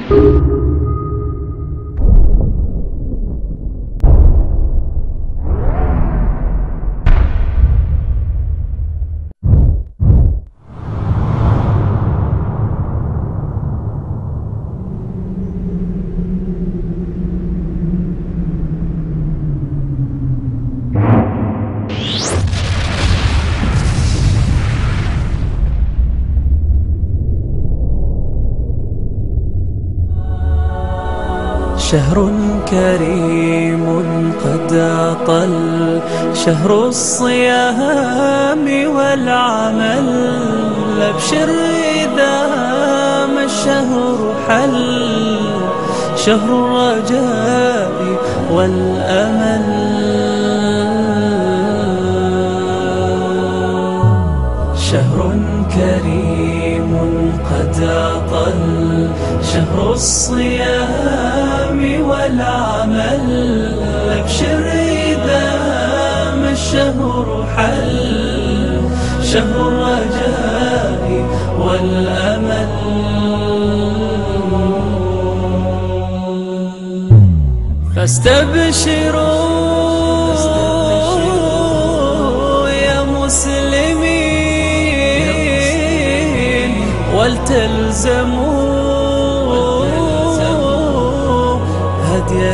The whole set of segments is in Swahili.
شهر كريم قد أطل شهر الصيام والعمل أبشر إذا ما الشهر حل شهر الرجاء والأمل شهر كريم قد أطل شهر الصيام والعمل أبشر إذا ما الشهر حل شهر الرجاء والأمل فاستبشروا يا مسلمين ولتلزموا هدي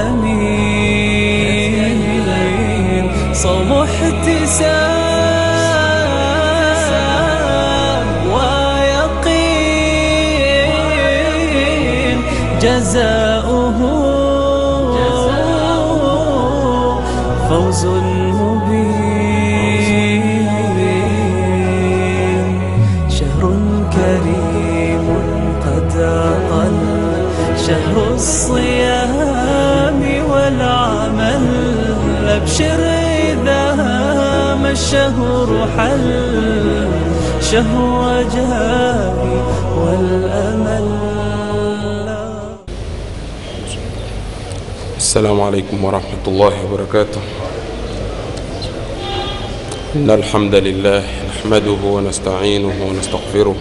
الأمين صوم احتساب ويقين جزاؤه فوز مبين شهر كريم قد أطل شهر الصيام والعمل أبشر إذا ما الشهر حل شهر رجاء والأمل السلام عليكم ورحمة الله وبركاته إن الحمد لله نحمده ونستعينه ونستغفره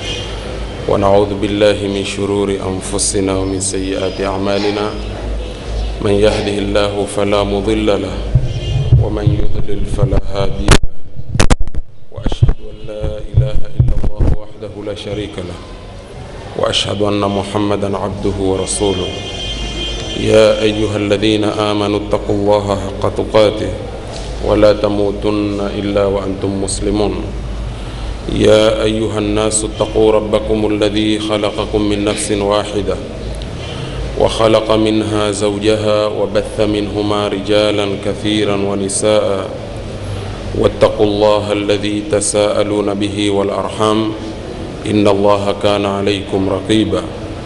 ونعوذ بالله من شرور أنفسنا ومن سيئات أعمالنا من يهده الله فلا مضل له ومن يضلل فلا هادي له وأشهد أن لا إله إلا الله وحده لا شريك له وأشهد أن محمدا عبده ورسوله يا أيها الذين آمنوا اتقوا الله حق تقاته ولا تموتن إلا وأنتم مسلمون يا أيها الناس اتقوا ربكم الذي خلقكم من نفس واحدة وخلق منها زوجها وبث منهما رجالا كثيرا ونساء واتقوا الله الذي تساءلون به والأرحام إن الله كان عليكم رقيبا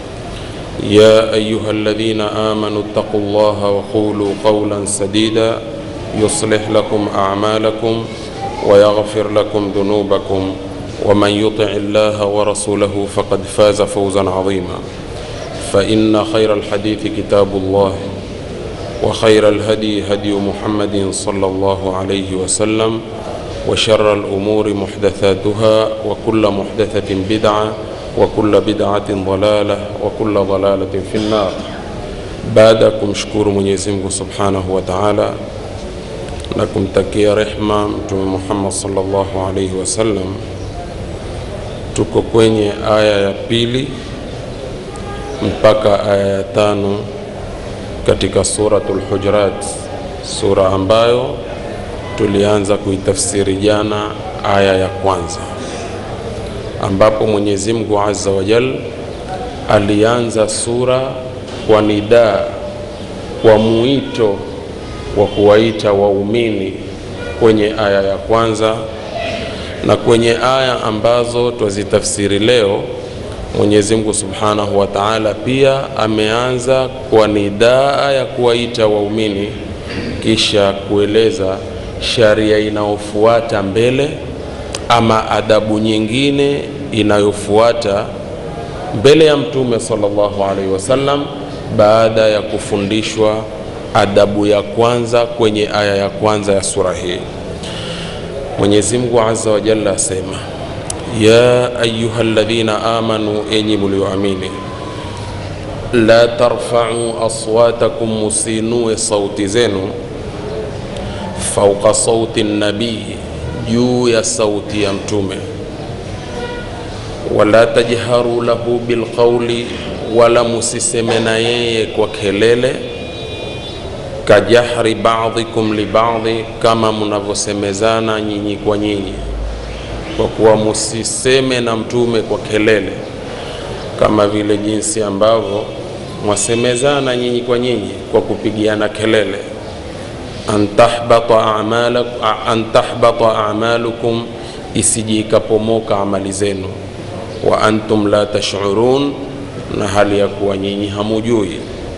يا أيها الذين آمنوا اتقوا الله وقولوا قولا سديدا يصلح لكم أعمالكم ويغفر لكم ذنوبكم ومن يطع الله ورسوله فقد فاز فوزا عظيما فإن خير الحديث كتاب الله وخير الهدي هدي محمد صلى الله عليه وسلم وشر الأمور محدثاتها وكل محدثة بدعة وكل بدعة ضلالة وكل ضلالة في النار baada ya kumshukuru Mwenyezi Mungu Subhanahu wa Ta'ala na kumtakia rehma Mtume Muhammad sallallahu alaihi wasallam, tuko kwenye aya ya pili mpaka aya ya tano katika suratul Hujurat, sura ambayo tulianza kuitafsiri jana aya ya kwanza ambapo Mwenyezi Mungu Azza wa Jal alianza sura kwa nidaa, kwa mwito wa kuwaita waumini kwenye aya ya kwanza, na kwenye aya ambazo twazitafsiri leo Mwenyezi Mungu Subhanahu wa Ta'ala pia ameanza kwa nidaa ya kuwaita waumini, kisha kueleza sharia inayofuata mbele ama adabu nyingine inayofuata mbele ya Mtume sallallahu alaihi wasallam baada ya kufundishwa adabu ya kwanza kwenye aya ya kwanza ya sura hii. Mwenyezi Mungu Azza wa Jalla asema, ya ayuha alladhina amanu, enyi mlioamini, la tarfau aswatakum, musinue sauti zenu fauqa sauti nabii, juu ya sauti ya Mtume. Wala tajharu lahu bilqauli, wala musiseme na yeye kwa kelele. Kajahri ba'dhikum libadhi, kama mnavyosemezana nyinyi kwa nyinyi, kwa kuwa musiseme na Mtume kwa kelele kama vile jinsi ambavyo mwasemezana nyinyi kwa nyinyi kwa kupigiana kelele an tahbata a'malukum, isije ikapomoka amali zenu, wa antum la tash'urun, na hali ya kuwa nyinyi hamujui.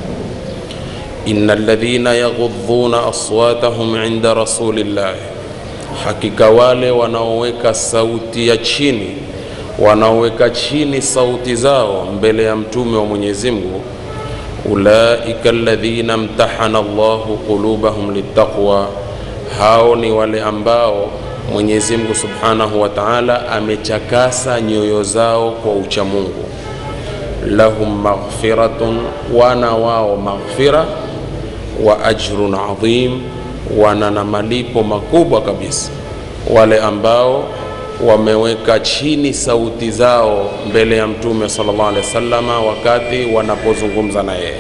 innal ladhina yaghudhuna aswatahum inda rasulillah, hakika wale wanaoweka sauti ya chini wanaoweka chini sauti zao mbele ya mtume wa Mwenyezi Mungu ulaika alladhina mtahana Allahu qulubahum littaqwa, hao ni wale ambao Mwenyezi Mungu Subhanahu wa Ta'ala amechakasa nyoyo zao kwa uchamungu. Lahum maghfiratun, wana wao maghfira, wa ajrun adhim, wana na malipo makubwa kabisa, wale ambao wameweka chini sauti zao mbele ya mtume sallallahu alaihi wasallam wakati wanapozungumza na yeye.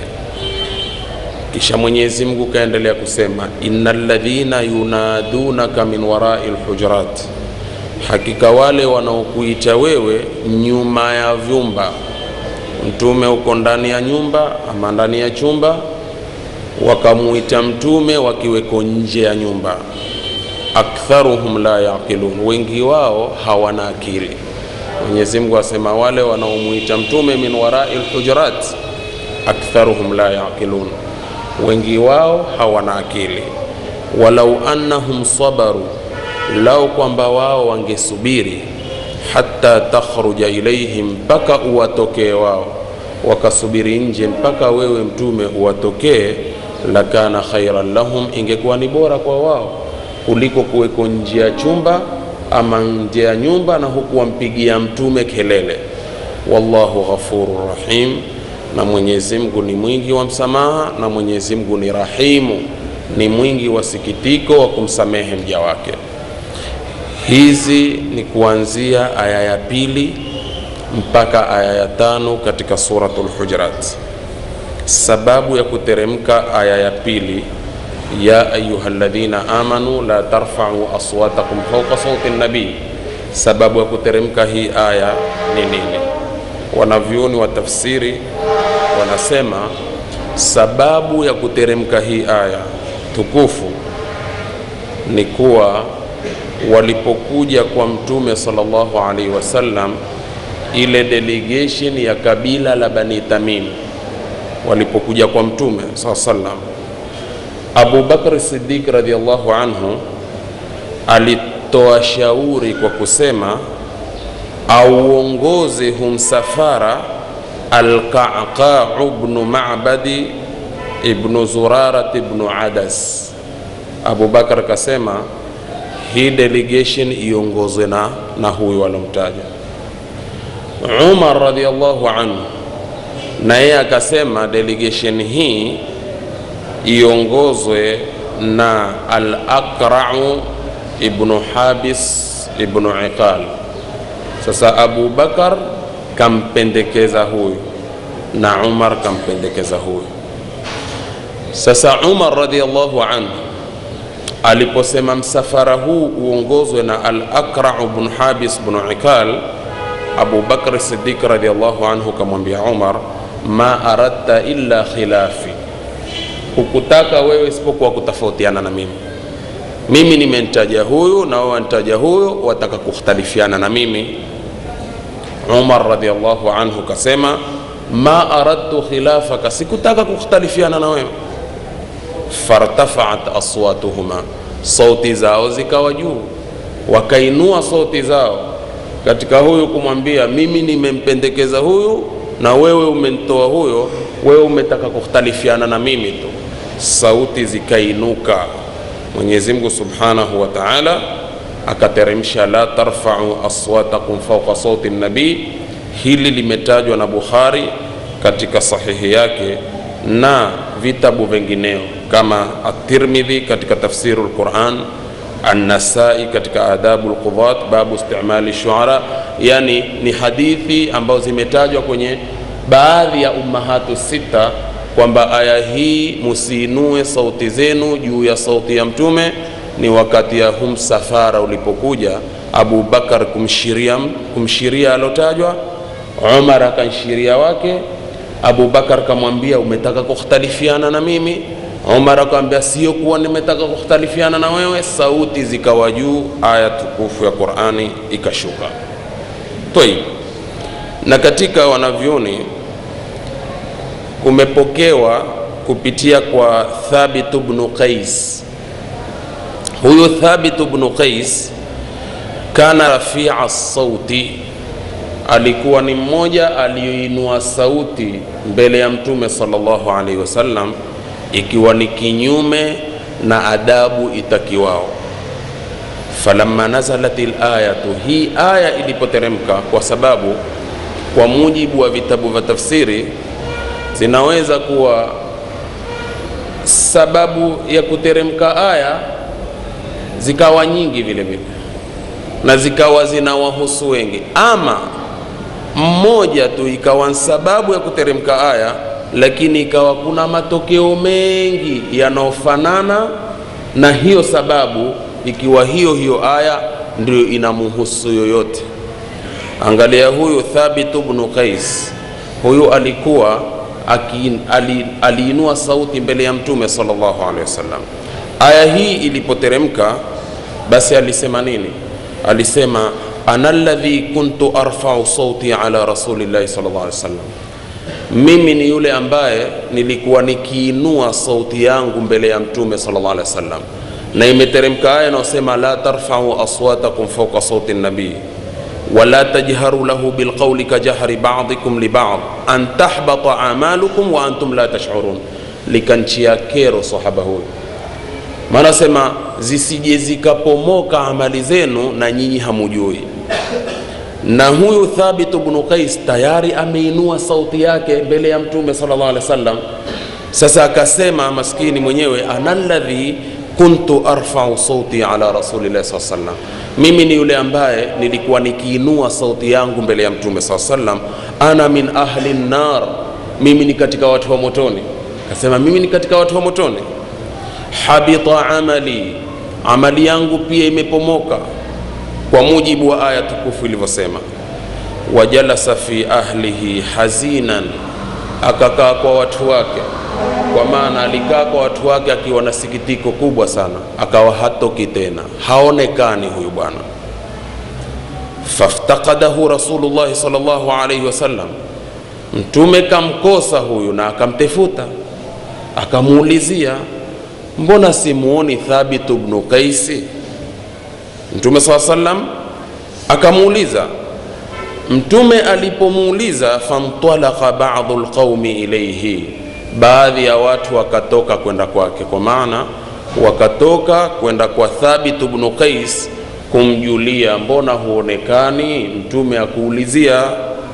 Kisha Mwenyezi Mungu kaendelea kusema, innal ladhina yunadunaka min warai lhujurat, hakika wale wanaokuita wewe nyuma ya vyumba. Mtume uko ndani ya nyumba ama ndani ya chumba, wakamuita mtume wakiweko nje ya nyumba aktharuhum la yaqilun, wengi wao hawana akili. Mwenyezi Mungu asema wale wanaomuita mtume min warai lhujurat, aktharuhum la yaqilun, wengi wao hawana akili. Walau annahum sabaru, lau kwamba wao wangesubiri, hatta takhruja ilaihim, mpaka uwatokee wao, wakasubiri nje mpaka wewe mtume uwatokee, lakana khairan lahum, ingekuwa ni bora kwa wao kuliko kuweko nje ya chumba ama nje ya nyumba na huku wampigia mtume kelele. Wallahu ghafurur rahim, na Mwenyezi Mungu ni mwingi wa msamaha, na Mwenyezi Mungu ni rahimu, ni mwingi wa sikitiko wa kumsamehe mja wake. Hizi ni kuanzia aya ya pili mpaka aya ya tano katika suratul Hujurat. Sababu ya kuteremka aya ya pili ya ayuha alladhina amanu la tarfa'u aswatakum fawqa sauti nabii. Sababu ya kuteremka hii aya ni nini? Wanavyuoni wa tafsiri wanasema sababu ya kuteremka hii aya tukufu ni kuwa walipokuja kwa Mtume sallallahu alaihi wasallam, ile delegation ya kabila la Bani Tamim walipokuja kwa Mtume sallallahu alaihi wasallam Abu Bakr Siddiq radhiallahu anhu alitoa shauri kwa kusema auongoze humsafara Alqaqau bnu Mabadi ibnu Zurarat ibnu Adas. Abu Bakar kasema hii delegation iongozwe na, na huyu alomtaja Umar radhiallahu anhu, na yeye akasema delegation hii iongozwe na al-Aqra'u ibnu Habis ibnu Iqal. Sasa Abu Bakar kampendekeza huyu na Umar kampendekeza huyu. Sasa Umar radhiallahu anhu aliposema msafara huu uongozwe na al-Aqra'u ibn Habis ibn Iqal, Abu Bakr Siddiq radhiallahu anhu kamwambia Umar, ma aradta illa khilafi hukutaka wewe isipokuwa kutofautiana na mimi. Mimi nimemtaja huyu na wewe wanitaja huyo, wataka kukhtalifiana na mimi. Umar radhiallahu anhu kasema ma aradtu khilafaka, sikutaka kukhtalifiana na wewe. Fartafaat aswatuhuma, sauti zao zikawa juu, wakainua sauti zao katika huyu kumwambia mimi nimempendekeza huyu na wewe umentoa huyo, wewe umetaka kukhtalifiana na mimi tu. Sauti zikainuka. Mwenyezi Mungu subhanahu wa taala akateremsha la tarfau aswatakum fauqa sauti nabii. Hili limetajwa na Bukhari katika sahihi yake na vitabu vingineo kama at-Tirmidhi katika tafsiru lquran An-Nasai katika adabu lqudhat babu istimali shuara, yani ni hadithi ambazo zimetajwa kwenye baadhi ya ummahatu sita kwamba aya hii musiinue sauti zenu juu ya sauti ya Mtume ni wakati ya hum safara ulipokuja Abu Bakar kumshiria, kumshiria alotajwa, Umar akanshiria wake. Abu Bakar kamwambia umetaka kukhtalifiana na mimi Umar akamwambia sio kuwa nimetaka kukhtalifiana na wewe. Sauti zikawa juu, aya tukufu ya Qur'ani ikashuka. Toi, na katika wanavyoni kumepokewa kupitia kwa Thabit ibn Qais. Huyu Thabit ibn Qais kana rafia sauti, alikuwa ni mmoja aliyoinua sauti mbele ya Mtume sallallahu alaihi wasallam ikiwa ni kinyume na adabu itakiwao. Falamma nazalat alayatu, hii aya ilipoteremka, kwa sababu kwa mujibu wa vitabu vya tafsiri zinaweza kuwa sababu ya kuteremka aya zikawa nyingi vile vile na zikawa zinawahusu wengi, ama mmoja tu ikawa sababu ya kuteremka aya lakini ikawa kuna matokeo mengi yanayofanana na hiyo sababu, ikiwa hiyo hiyo aya ndio inamuhusu yoyote. Angalia huyu Thabit ibn Qais, huyu alikuwa aki, ali, aliinua sauti mbele ya Mtume sallallahu alaihi wasallam. Aya hii ilipoteremka, basi alisema nini? Alisema ana alladhi kuntu arfau sauti ala rasulillahi sallallahu alaihi wasallam mimi ni yule ambaye nilikuwa nikiinua sauti yangu mbele ya mtume sallallahu alaihi wasallam, na imeteremka aya inayosema la tarfau aswatakum fawqa sauti nabii wala tajharu lahu bilqawli kajahri ba'dikum li ba'd an tahbata amalukum wa antum la tash'urun, likanchia kero sahaba huyu, maana sema zisije zikapomoka amali zenu na nyinyi hamujui na huyu Thabit ibn Qais tayari ameinua sauti yake mbele ya mtume sallallahu alaihi wasallam. Sasa akasema maskini mwenyewe, ana alladhi kuntu arfau sauti ala rasulillahi sallallahu alaihi wasallam, mimi ni yule ambaye nilikuwa nikiinua sauti yangu mbele ya mtume sallallahu alaihi wasallam. Ana min ahli nar, mimi ni katika watu wa motoni. Akasema mimi ni katika watu wa motoni. Habita amali, amali yangu pia imepomoka kwa mujibu wa aya tukufu ilivyosema, wajalasa fi ahlihi hazinan, akakaa kwa watu wake. Kwa maana alikaa kwa watu wake akiwa na sikitiko kubwa sana, akawa hatoki tena, haonekani huyu bwana. Faftaqadahu Rasulullahi sallallahu alaihi wasallam, Mtume kamkosa huyu na akamtefuta, akamuulizia, mbona simuoni Thabit ibn Qaisi? Mtume saa sallam akamuuliza. Mtume alipomuuliza, famtalaka badu lqaumi ilaihi, baadhi ya watu wakatoka kwenda kwake, kwa maana wakatoka kwenda kwa Thabit bnu Qais kumjulia, mbona huonekani? Mtume akuulizia.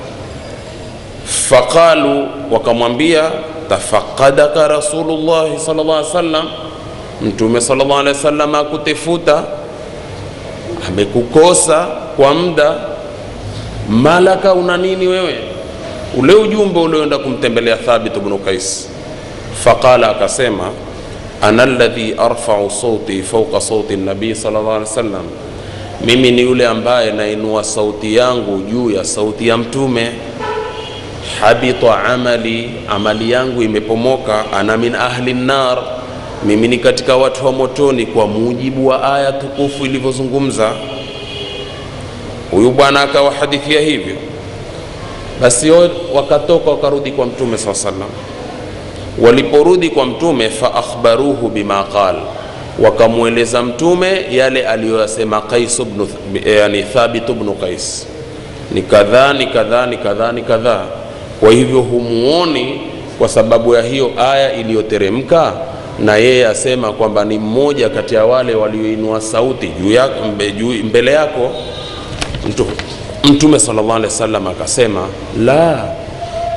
Faqalu, wakamwambia tafaqadaka Rasulullahi sallallahu alaihi wasallam, Mtume sallallahu alaihi wasallam akutefuta amekukosa kwa muda. Malaka, una nini wewe? Ule ujumbe ulioenda kumtembelea Thabit ibn Qais. Faqala, akasema ana alladhi arfau sauti fawqa sauti nabii sallallahu alaihi wasallam, mimi ni yule ambaye nainua sauti yangu juu ya sauti ya Mtume. Habita amali, amali yangu imepomoka. Ana min ahli nar mimi ni katika watu wa motoni, kwa mujibu wa aya tukufu ilivyozungumza. Huyu bwana akawahadithia hivyo. Basi wakatoka wakarudi kwa mtume saa salam. Waliporudi kwa mtume, fa akhbaruhu bima qal, wakamweleza mtume yale aliyoyasema Qais ibn yani Thabit ibn Qais, ni kadhaa ni kadhaa ni kadhaa ni kadhaa. Kwa hivyo humuoni kwa sababu ya hiyo aya iliyoteremka na yeye asema kwamba ni mmoja kati ya wale walioinua sauti juu yako mbe, juu, mbele yako mtu, Mtume sallallahu alaihi wasallam akasema la,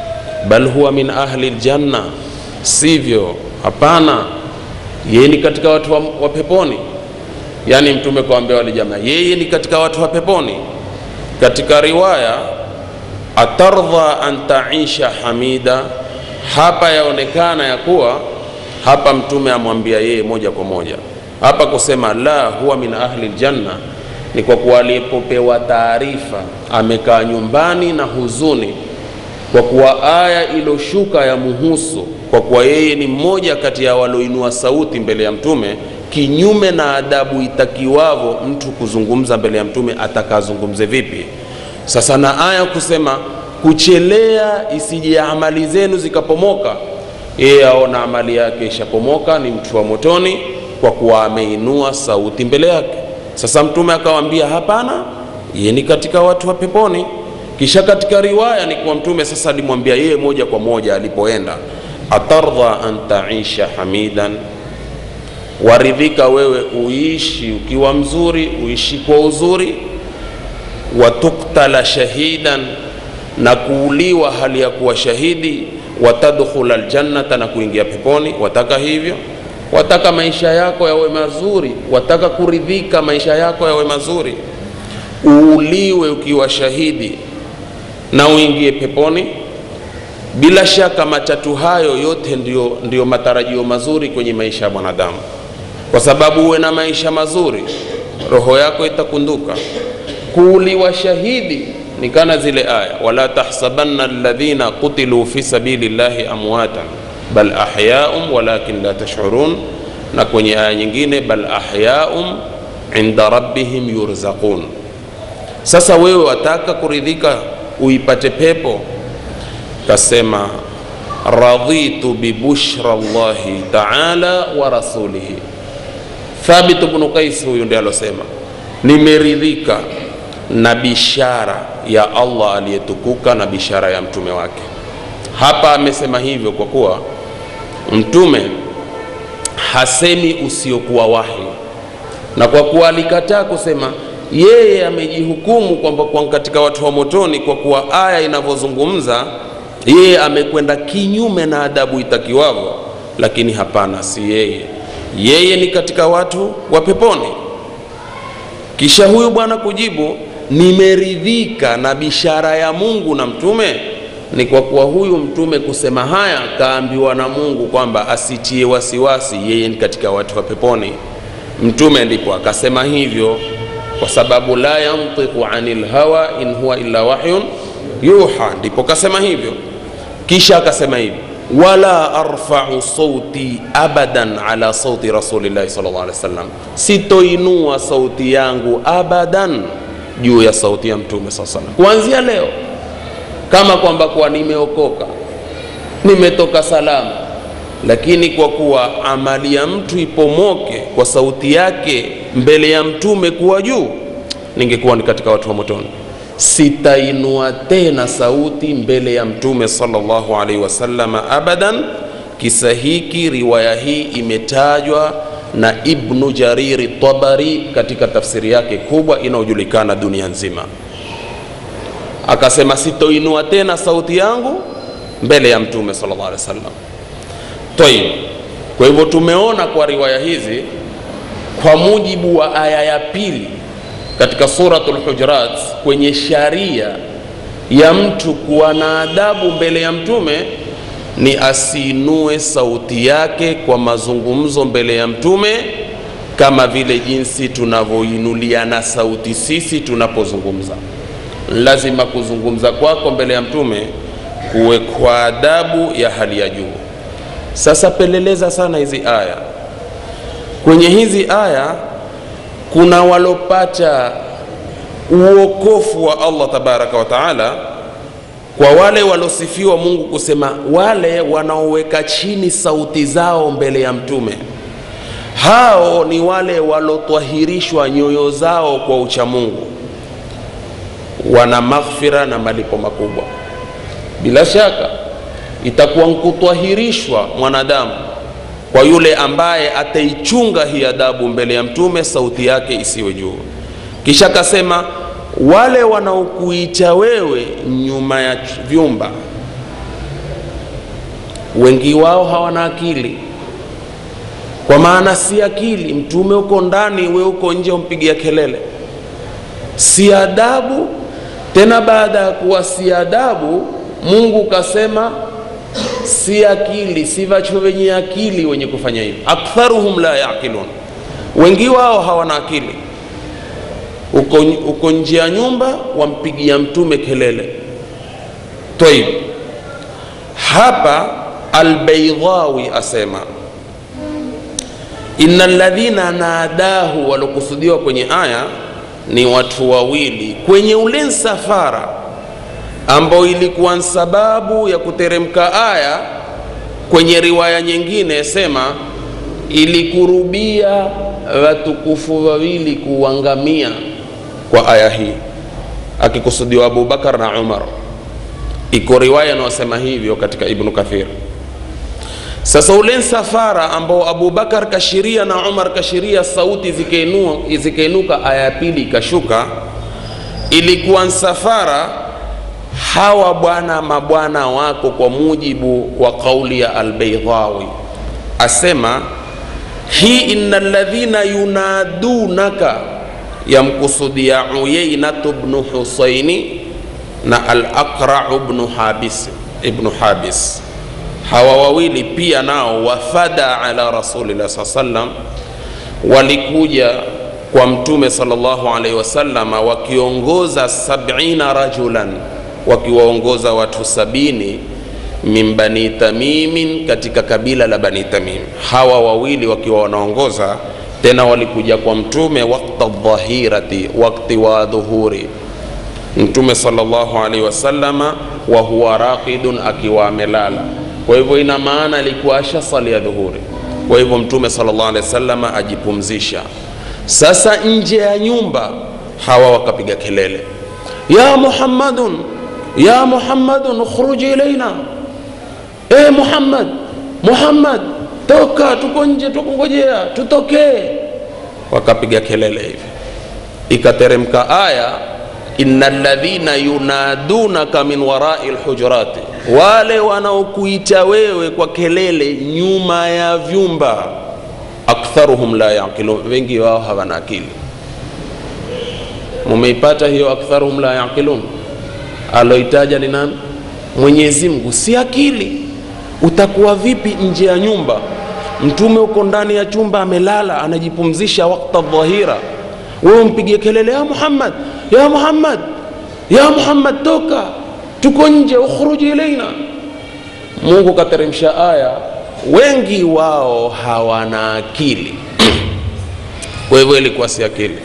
bal huwa min ahli ljanna sivyo hapana yeye ni katika watu wa, wa peponi yaani mtume kawambia wale jamaa yeye ni katika watu wa peponi katika riwaya atardha an taisha hamida hapa yaonekana ya kuwa hapa mtume amwambia yeye moja kwa moja hapa kusema la huwa min ahli ljanna ni kwa kuwa alipopewa taarifa amekaa nyumbani na huzuni kwa kuwa aya iloshuka ya muhusu kwa kuwa yeye ni mmoja kati ya walioinua sauti mbele ya mtume kinyume na adabu itakiwavo mtu kuzungumza mbele ya mtume atakazungumze vipi sasa na aya kusema kuchelea isije amali zenu zikapomoka yeye aona amali yake ishapomoka ni mtu wa motoni kwa kuwa ameinua sauti mbele yake sasa mtume akawambia hapana yeye ni katika watu wa peponi kisha katika riwaya ni kuwa mtume sasa alimwambia yeye moja kwa moja alipoenda atardha an taisha hamidan waridhika wewe uishi ukiwa mzuri uishi kwa uzuri watuktala shahidan na kuuliwa hali ya kuwa shahidi watadkhula ljannata na kuingia peponi wataka hivyo wataka maisha yako yawe mazuri wataka kuridhika maisha yako yawe mazuri uuliwe ukiwa shahidi na uingie peponi bila shaka matatu hayo yote ndiyo, ndiyo matarajio mazuri kwenye maisha ya mwanadamu kwa sababu uwe na maisha mazuri roho yako itakunduka kuuliwa shahidi ni kana zile aya wala tahsabanna alladhina qutiluu fi sabili llahi amwatan bal ahyaum walakin la tashurun na kwenye aya nyingine bal ahyaum inda rabbihim yurzaqun sasa wewe wataka kuridhika uipate pepo kasema radhitu bibushra llahi taala wa rasulihi thabit bnu qais huyu ndi alosema nimeridhika na bishara ya allah aliyetukuka na bishara ya mtume wake hapa amesema hivyo kwa kuwa mtume hasemi usiokuwa wahi na kwa kuwa alikataa kusema yeye amejihukumu kwamba kwa katika watu wa motoni kwa kuwa aya inavyozungumza yeye amekwenda kinyume na adabu itakiwavyo lakini hapana si yeye yeye ni katika watu wa peponi kisha huyu bwana kujibu nimeridhika na bishara ya mungu na mtume ni kwa kuwa huyu mtume kusema haya kaambiwa na mungu kwamba asitie wasiwasi yeye ni katika watu wa peponi mtume ndipo akasema hivyo kwa sababu la yantiqu anil hawa in huwa illa wahyun yuha ndipo kasema hivyo kisha akasema hivi wala arfau sauti abadan ala sauti rasulillahi sal llah alih wasallam sitoinua sauti yangu abadan juu ya sauti ya mtume saa salam kuanzia leo kama kwamba kuwa nimeokoka nimetoka salama lakini kwa kuwa amali ya mtu ipomoke kwa sauti yake mbele ya mtume kuwa juu ningekuwa ni katika watu wa motoni sitainua tena sauti mbele ya mtume salllahu alaihi wasalama abadan kisa hiki riwaya hii imetajwa na ibnu jariri tabari katika tafsiri yake kubwa inayojulikana dunia nzima akasema sitoinua tena sauti yangu mbele ya mtume salllah alehi wasallam tayib kwa hivyo tumeona kwa riwaya hizi kwa mujibu wa aya ya pili katika suratul hujurat kwenye sharia ya mtu kuwa na adabu mbele ya mtume ni asiinue sauti yake kwa mazungumzo mbele ya mtume kama vile jinsi tunavyoinuliana sauti sisi tunapozungumza lazima kuzungumza kwako mbele ya mtume kuwe kwa adabu ya hali ya juu sasa peleleza sana hizi aya kwenye hizi aya kuna walopata uokofu wa allah tabaraka wa taala kwa wale walosifiwa mungu kusema wale wanaoweka chini sauti zao mbele ya mtume hao ni wale walotwahirishwa nyoyo zao kwa uchamungu wana maghfira na malipo makubwa bila shaka itakuwa nkutwahirishwa mwanadamu kwa yule ambaye ataichunga hii adabu mbele ya mtume sauti yake isiwe juu kisha akasema wale wanaokuita wewe nyuma ya vyumba wengi wao hawana akili kwa maana si akili mtume uko ndani we uko nje umpigia kelele si adabu tena baada ya kuwa si adabu mungu kasema si akili si vacho wenye akili wenye kufanya hivyo aktharuhum la yaqilun wengi wao hawana akili uko, uko nje ya nyumba wampigia mtume kelele toib hapa albeidhawi asema ina ladhina nadahu waliokusudiwa kwenye aya ni watu wawili kwenye ule msafara ambao ilikuwa sababu ya kuteremka aya kwenye riwaya nyingine sema ilikurubia watukufu wawili kuangamia kwa aya hii akikusudiwa abubakar na umar iko riwaya inayosema hivyo katika ibnu kathir sasa ule msafara ambao abubakar kashiria na umar kashiria sauti zikainuka zikenu, aya ya pili ikashuka ilikuwa msafara hawa bwana mabwana wako kwa mujibu wa kauli ya albeidhawi asema hii ina ladhina yunadunaka yamkusudia uyainatu bnu husaini na alaqrau bnu habis ibnu habis hawa wawili pia nao wafada ala rasulillah saa sallam walikuja kwa mtume salllahu alaihi wasalama wakiongoza sabina rajulan wakiwaongoza watu sabini min bani tamimin katika kabila la bani tamim hawa wawili wakiwa wanaongoza tena walikuja kwa mtume wakta dhahirati wakti wa dhuhuri mtume salllahu alaihi wasalama wa huwa raqidun akiwa amelala kwa hivyo ina maana alikuwa ashasali ya dhuhuri kwa hivyo mtume salllah alehi wasalama ajipumzisha sasa nje ya nyumba hawa wakapiga kelele ya muhammadun ya muhammadun ukhruji ilaina e muhammad muhammad toka tuko nje tukungojea tutokee wakapiga kelele hivi ikateremka aya ina ladhina yunadunaka min warai lhujurati wale wanaokuita wewe kwa kelele nyuma ya vyumba aktharuhum la yaqilun wengi wao hawana akili mumeipata hiyo aktharuhum la yaqilun aloitaja ni nani mwenyezi mungu si akili utakuwa vipi nje ya nyumba mtume uko ndani ya chumba amelala anajipumzisha wakta dhahira wewe mpigie kelele ya muhammad ya muhammad ya muhammad toka tuko nje ukhruji ilaina mungu kateremsha aya wengi wao hawana akili kwa hivyo ilikuwa si akili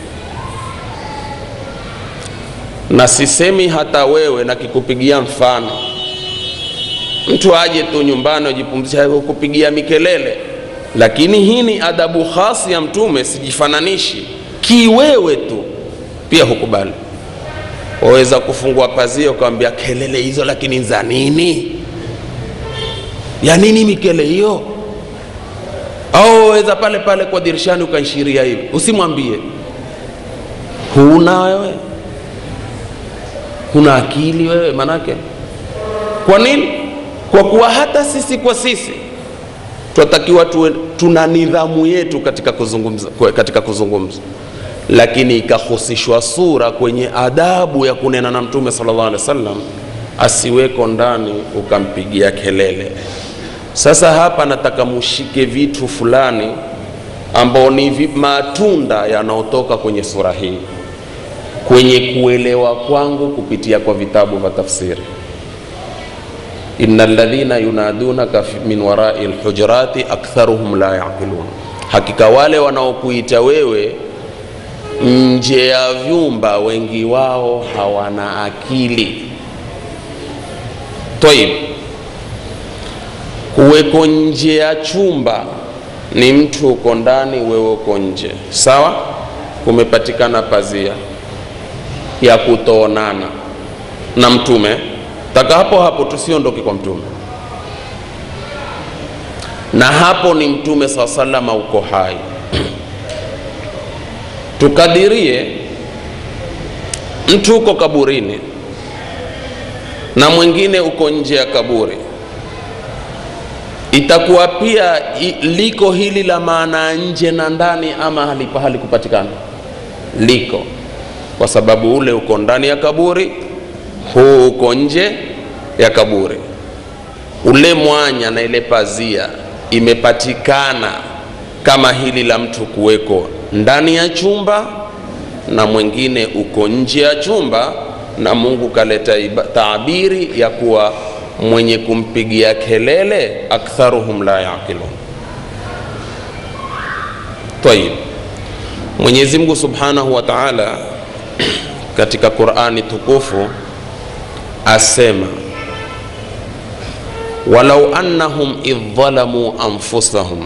na sisemi hata wewe na kikupigia mfano mtu aje tu nyumbani ajipumzisha kupigia mikelele lakini hii ni adabu khasi ya mtume sijifananishi kiwewe tu pia hukubali waweza kufungua pazia ukawambia kelele hizo lakini za nini ya nini mikele hiyo au waweza pale pale kwa dirishani ukanshiria hivi usimwambie huna wewe huna akili wewe manake kwa nini kwa kuwa hata sisi kwa sisi tunatakiwa tuwe, tuna nidhamu yetu katika kuzungumza, katika kuzungumza lakini ikahusishwa sura kwenye adabu ya kunena na mtume sallallahu alaihi wasallam asiweko ndani ukampigia kelele sasa hapa nataka mushike vitu fulani ambao ni vi, matunda yanayotoka kwenye sura hii kwenye kuelewa kwangu kupitia kwa vitabu vya tafsiri ina ladhina yunadunaka min warai lhujurati aktharuhum la yaqilun hakika wale wanaokuita wewe nje ya vyumba wengi wao hawana akili toib kuweko nje ya chumba ni mtu uko ndani wewe uko nje sawa kumepatikana pazia ya kutoonana na mtume taka hapo hapo tusiondoke kwa mtume na hapo ni mtume saa salama uko hai tukadirie mtu uko kaburini na mwingine uko nje ya kaburi itakuwa pia i, liko hili la maana nje na ndani ama halipa halikupatikana liko kwa sababu ule uko ndani ya kaburi huu uko nje ya kaburi ule mwanya na ile pazia imepatikana kama hili la mtu kuweko ndani ya chumba na mwingine uko nje ya chumba na mungu kaleta iba- taabiri ya kuwa mwenye kumpigia kelele aktharuhum la yaqilun tayib mwenyezi mungu subhanahu wa taala katika qurani tukufu asema walau annahum idh dhalamuu anfusahum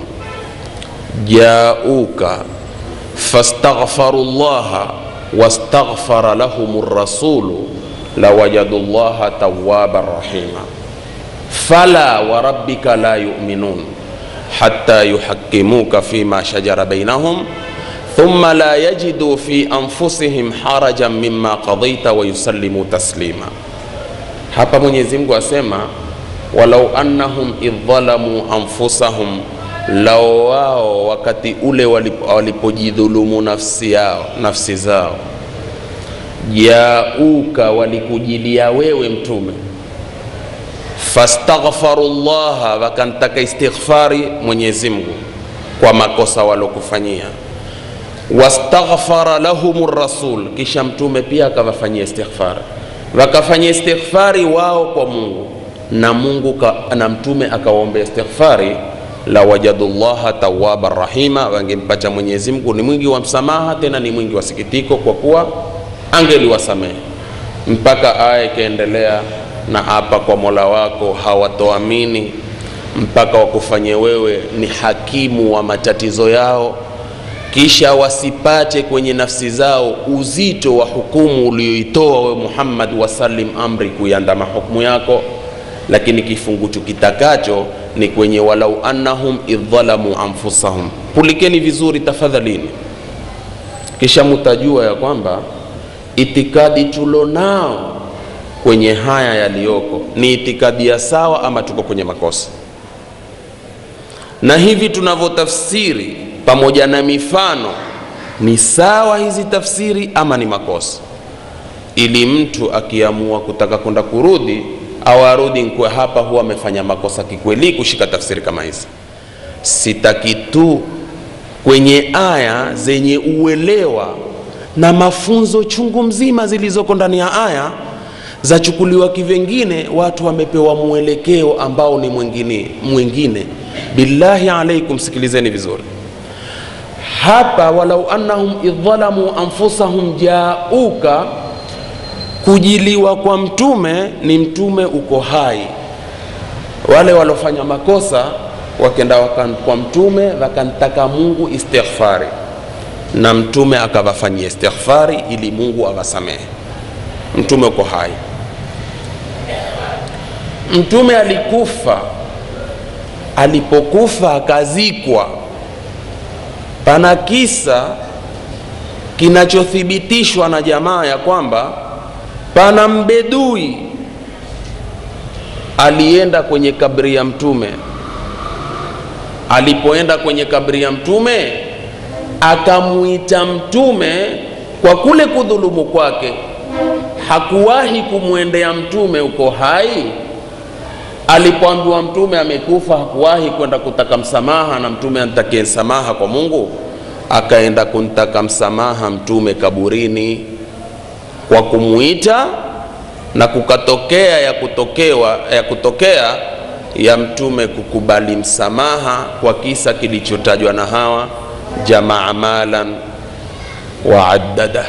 jauka fastaghfaru llaha wastaghfara lahum rasulu lawajadu llaha tawaban rahima fala warabbika la yuminun hatta yuhakimuka fima shajara bainahum thumma la yajidu fi anfusihim harajan mima qadaita wayusallimu taslima hapa mwenyezi mungu asema walau annahum idh dhalamu anfusahum lao wao wakati ule walip- walipojidhulumu nafsi yao nafsi zao jauka walikujilia wewe mtume fastaghfaru llaha wakantaka istighfari mwenyezi mungu kwa makosa walokufanyia wastaghfara lahum rasul kisha mtume pia akawafanyia istighfari wakafanyia istighfari wao kwa mungu na mungu ka, na mtume akawaombea istighfari la wajadu llaha tawaban rahima wangempata mwenyezi mungu ni mwingi wa msamaha tena ni mwingi wa sikitiko kwa kuwa angeliwasamehe mpaka aya ikaendelea na hapa kwa mola wako hawatoamini mpaka wakufanye wewe ni hakimu wa matatizo yao kisha wasipate kwenye nafsi zao uzito wa hukumu ulioitoa wewe muhammad wasalim amri kuiandama hukumu yako lakini kifungucho kitakacho ni kwenye walau annahum idh dhalamu anfusahum pulikeni vizuri tafadhalini kisha mutajua ya kwamba itikadi tulonao kwenye haya yaliyoko ni itikadi ya sawa ama tuko kwenye makosa na hivi tunavyotafsiri pamoja na mifano ni sawa hizi tafsiri ama ni makosa ili mtu akiamua kutaka kwenda kurudi au arudi nkwe hapa huwa amefanya makosa kikweli kushika tafsiri kama hizi sitaki tu kwenye aya zenye uelewa na mafunzo chungu mzima zilizoko ndani ya aya zachukuliwa kivengine watu wamepewa mwelekeo ambao ni mwingine mwingine billahi alaikum sikilizeni vizuri hapa walau annahum idhalamu anfusahum jauka kujiliwa kwa mtume ni mtume uko hai wale walofanya makosa wakenda wakan, kwa mtume wakantaka mungu istighfari na mtume akawafanyia istighfari ili mungu awasamehe mtume uko hai mtume alikufa alipokufa akazikwa pana kisa kinachothibitishwa na jamaa ya kwamba pana mbedui alienda kwenye kabri ya mtume alipoenda kwenye kabri ya mtume akamwita mtume kwa kule kudhulumu kwake hakuwahi kumwendea mtume uko hai alipoambiwa mtume amekufa hakuwahi kwenda kutaka msamaha na mtume antakie msamaha kwa mungu akaenda kuntaka msamaha mtume kaburini kwa kumwita na kukatokea ya kutokewa ya kutokea ya mtume kukubali msamaha kwa kisa kilichotajwa na hawa jamaa malan wa addada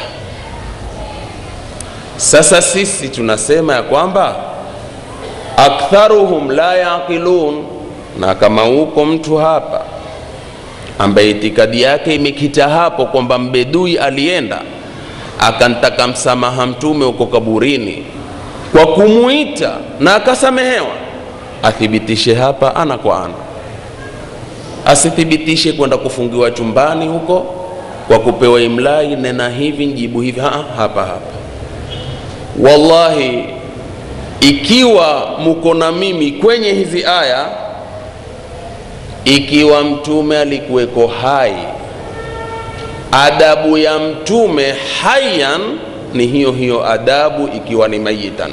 sasa sisi tunasema ya kwamba aktharuhum la yaqilun na kama uko mtu hapa ambaye itikadi yake imekita hapo kwamba mbedui alienda akantaka msamaha mtume uko kaburini kwa kumwita na akasamehewa athibitishe hapa ana kwa ana asithibitishe kwenda kufungiwa chumbani huko kwa kupewa imlai nena hivi njibu hivi ha, hapa hapa wallahi ikiwa muko na mimi kwenye hizi aya ikiwa mtume alikuweko hai adabu ya mtume hayan ni hiyo hiyo adabu ikiwa ni mayitan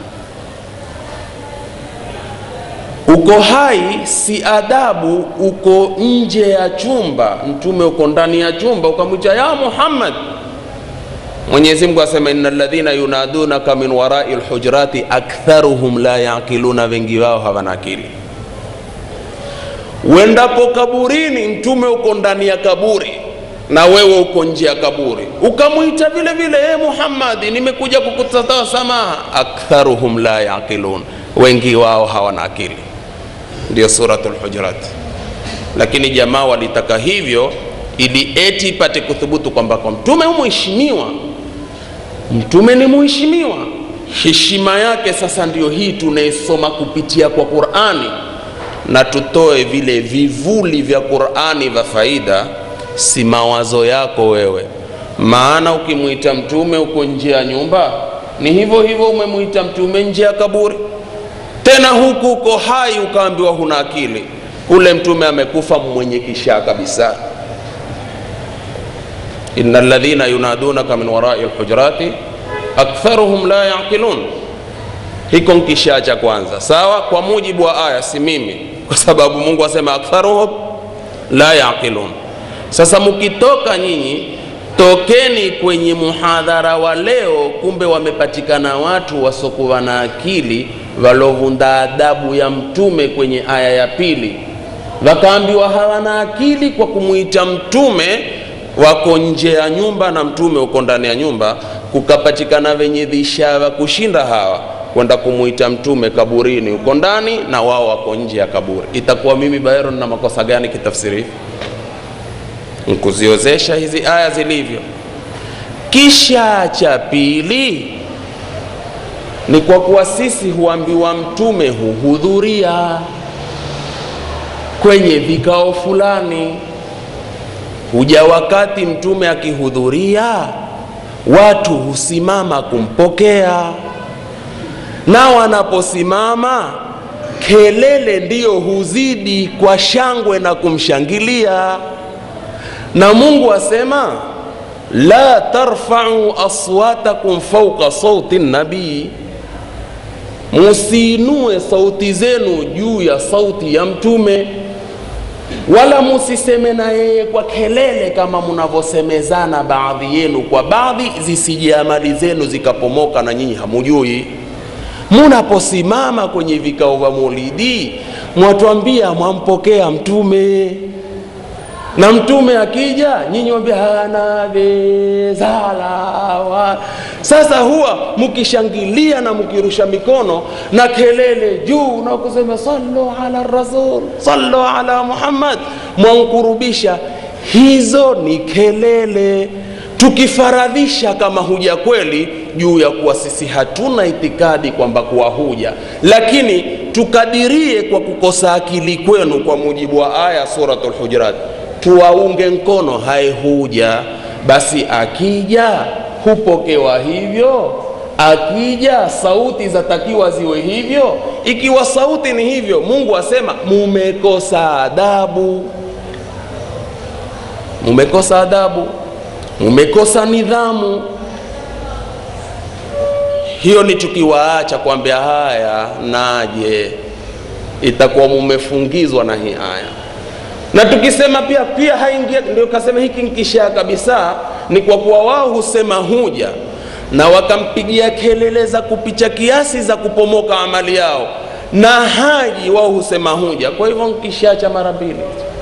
uko hai si adabu uko nje ya chumba mtume uko ndani ya chumba ukamwita ya muhammad mwenyezi mungu asema ina ladhina yunadunaka min warai lhujurati aktharuhum la yaqiluna wengi wao hawana akili uendapo kaburini mtume uko ndani ya kaburi na wewe uko nje ya kaburi ukamwita vile vile e muhammadi nimekuja kukutatoa samaha aktharuhum la yaqilun wengi wao hawana akili ndio suratul hujurat lakini jamaa walitaka hivyo ili eti ipate kuthubutu kwamba kwa mtume humheshimiwa mtume ni muheshimiwa heshima yake sasa ndio hii tunaisoma kupitia kwa qurani na tutoe vile vivuli vya qurani vya faida si mawazo yako wewe maana ukimwita mtume uko nje ya nyumba ni hivyo hivyo umemwita mtume nje ya kaburi tena huku uko hai ukaambiwa huna akili ule mtume amekufa mwenye kishaa kabisa ina ladhina yunadunaka min warai lhujurati aktharuhum la yaqilun hiko nkishaa cha kwanza sawa kwa mujibu wa aya si mimi kwa sababu mungu asema aktharuhum la yaqilun sasa mkitoka nyinyi tokeni kwenye muhadhara wa leo kumbe wamepatikana watu wasokuwa na akili walovunda adabu ya mtume kwenye aya ya pili wakaambiwa hawana akili kwa kumwita mtume wako nje ya nyumba na mtume uko ndani ya nyumba kukapatikana wenye dhishava kushinda hawa kwenda kumwita mtume kaburini uko ndani na wao wako nje ya kaburi itakuwa mimi bayron na makosa gani kitafsiri nkuziozesha hizi aya zilivyo kisha cha pili ni kwa kuwa sisi huambiwa mtume huhudhuria kwenye vikao fulani huja wakati mtume akihudhuria watu husimama kumpokea na wanaposimama kelele ndiyo huzidi kwa shangwe na kumshangilia na mungu asema la tarfau aswatakum fauka sauti nabii musiinue sauti zenu juu ya sauti ya mtume wala musiseme na yeye kwa kelele kama mnavyosemezana baadhi yenu kwa baadhi zisije amali zenu zikapomoka na nyinyi hamujui munaposimama kwenye vikao vya maulidi mwatwambia mwampokea mtume na mtume akija nyinyi wambia hana bezalawa sasa huwa mkishangilia na mkirusha mikono na kelele juu na kusema sallu ala rasul sallu ala muhammad mwankurubisha hizo ni kelele tukifaradhisha kama huja kweli juu ya kuwa sisi hatuna itikadi kwamba kuwa huja lakini tukadirie kwa kukosa akili kwenu kwa mujibu wa aya suratul hujurat tuwaunge mkono haye huja basi akija hupokewa hivyo akija sauti zatakiwa ziwe hivyo ikiwa sauti ni hivyo mungu asema mumekosa adabu mumekosa adabu mumekosa nidhamu hiyo ni tukiwaacha kwambia haya naje itakuwa mumefungizwa na hii aya na tukisema pia pia haingia ndio kasema hiki nkishaa kabisa ni kwa kuwa wao husema huja na wakampigia kelele za kupicha kiasi za kupomoka amali yao na haji wao husema huja kwa hivyo nkishaa cha mara mbili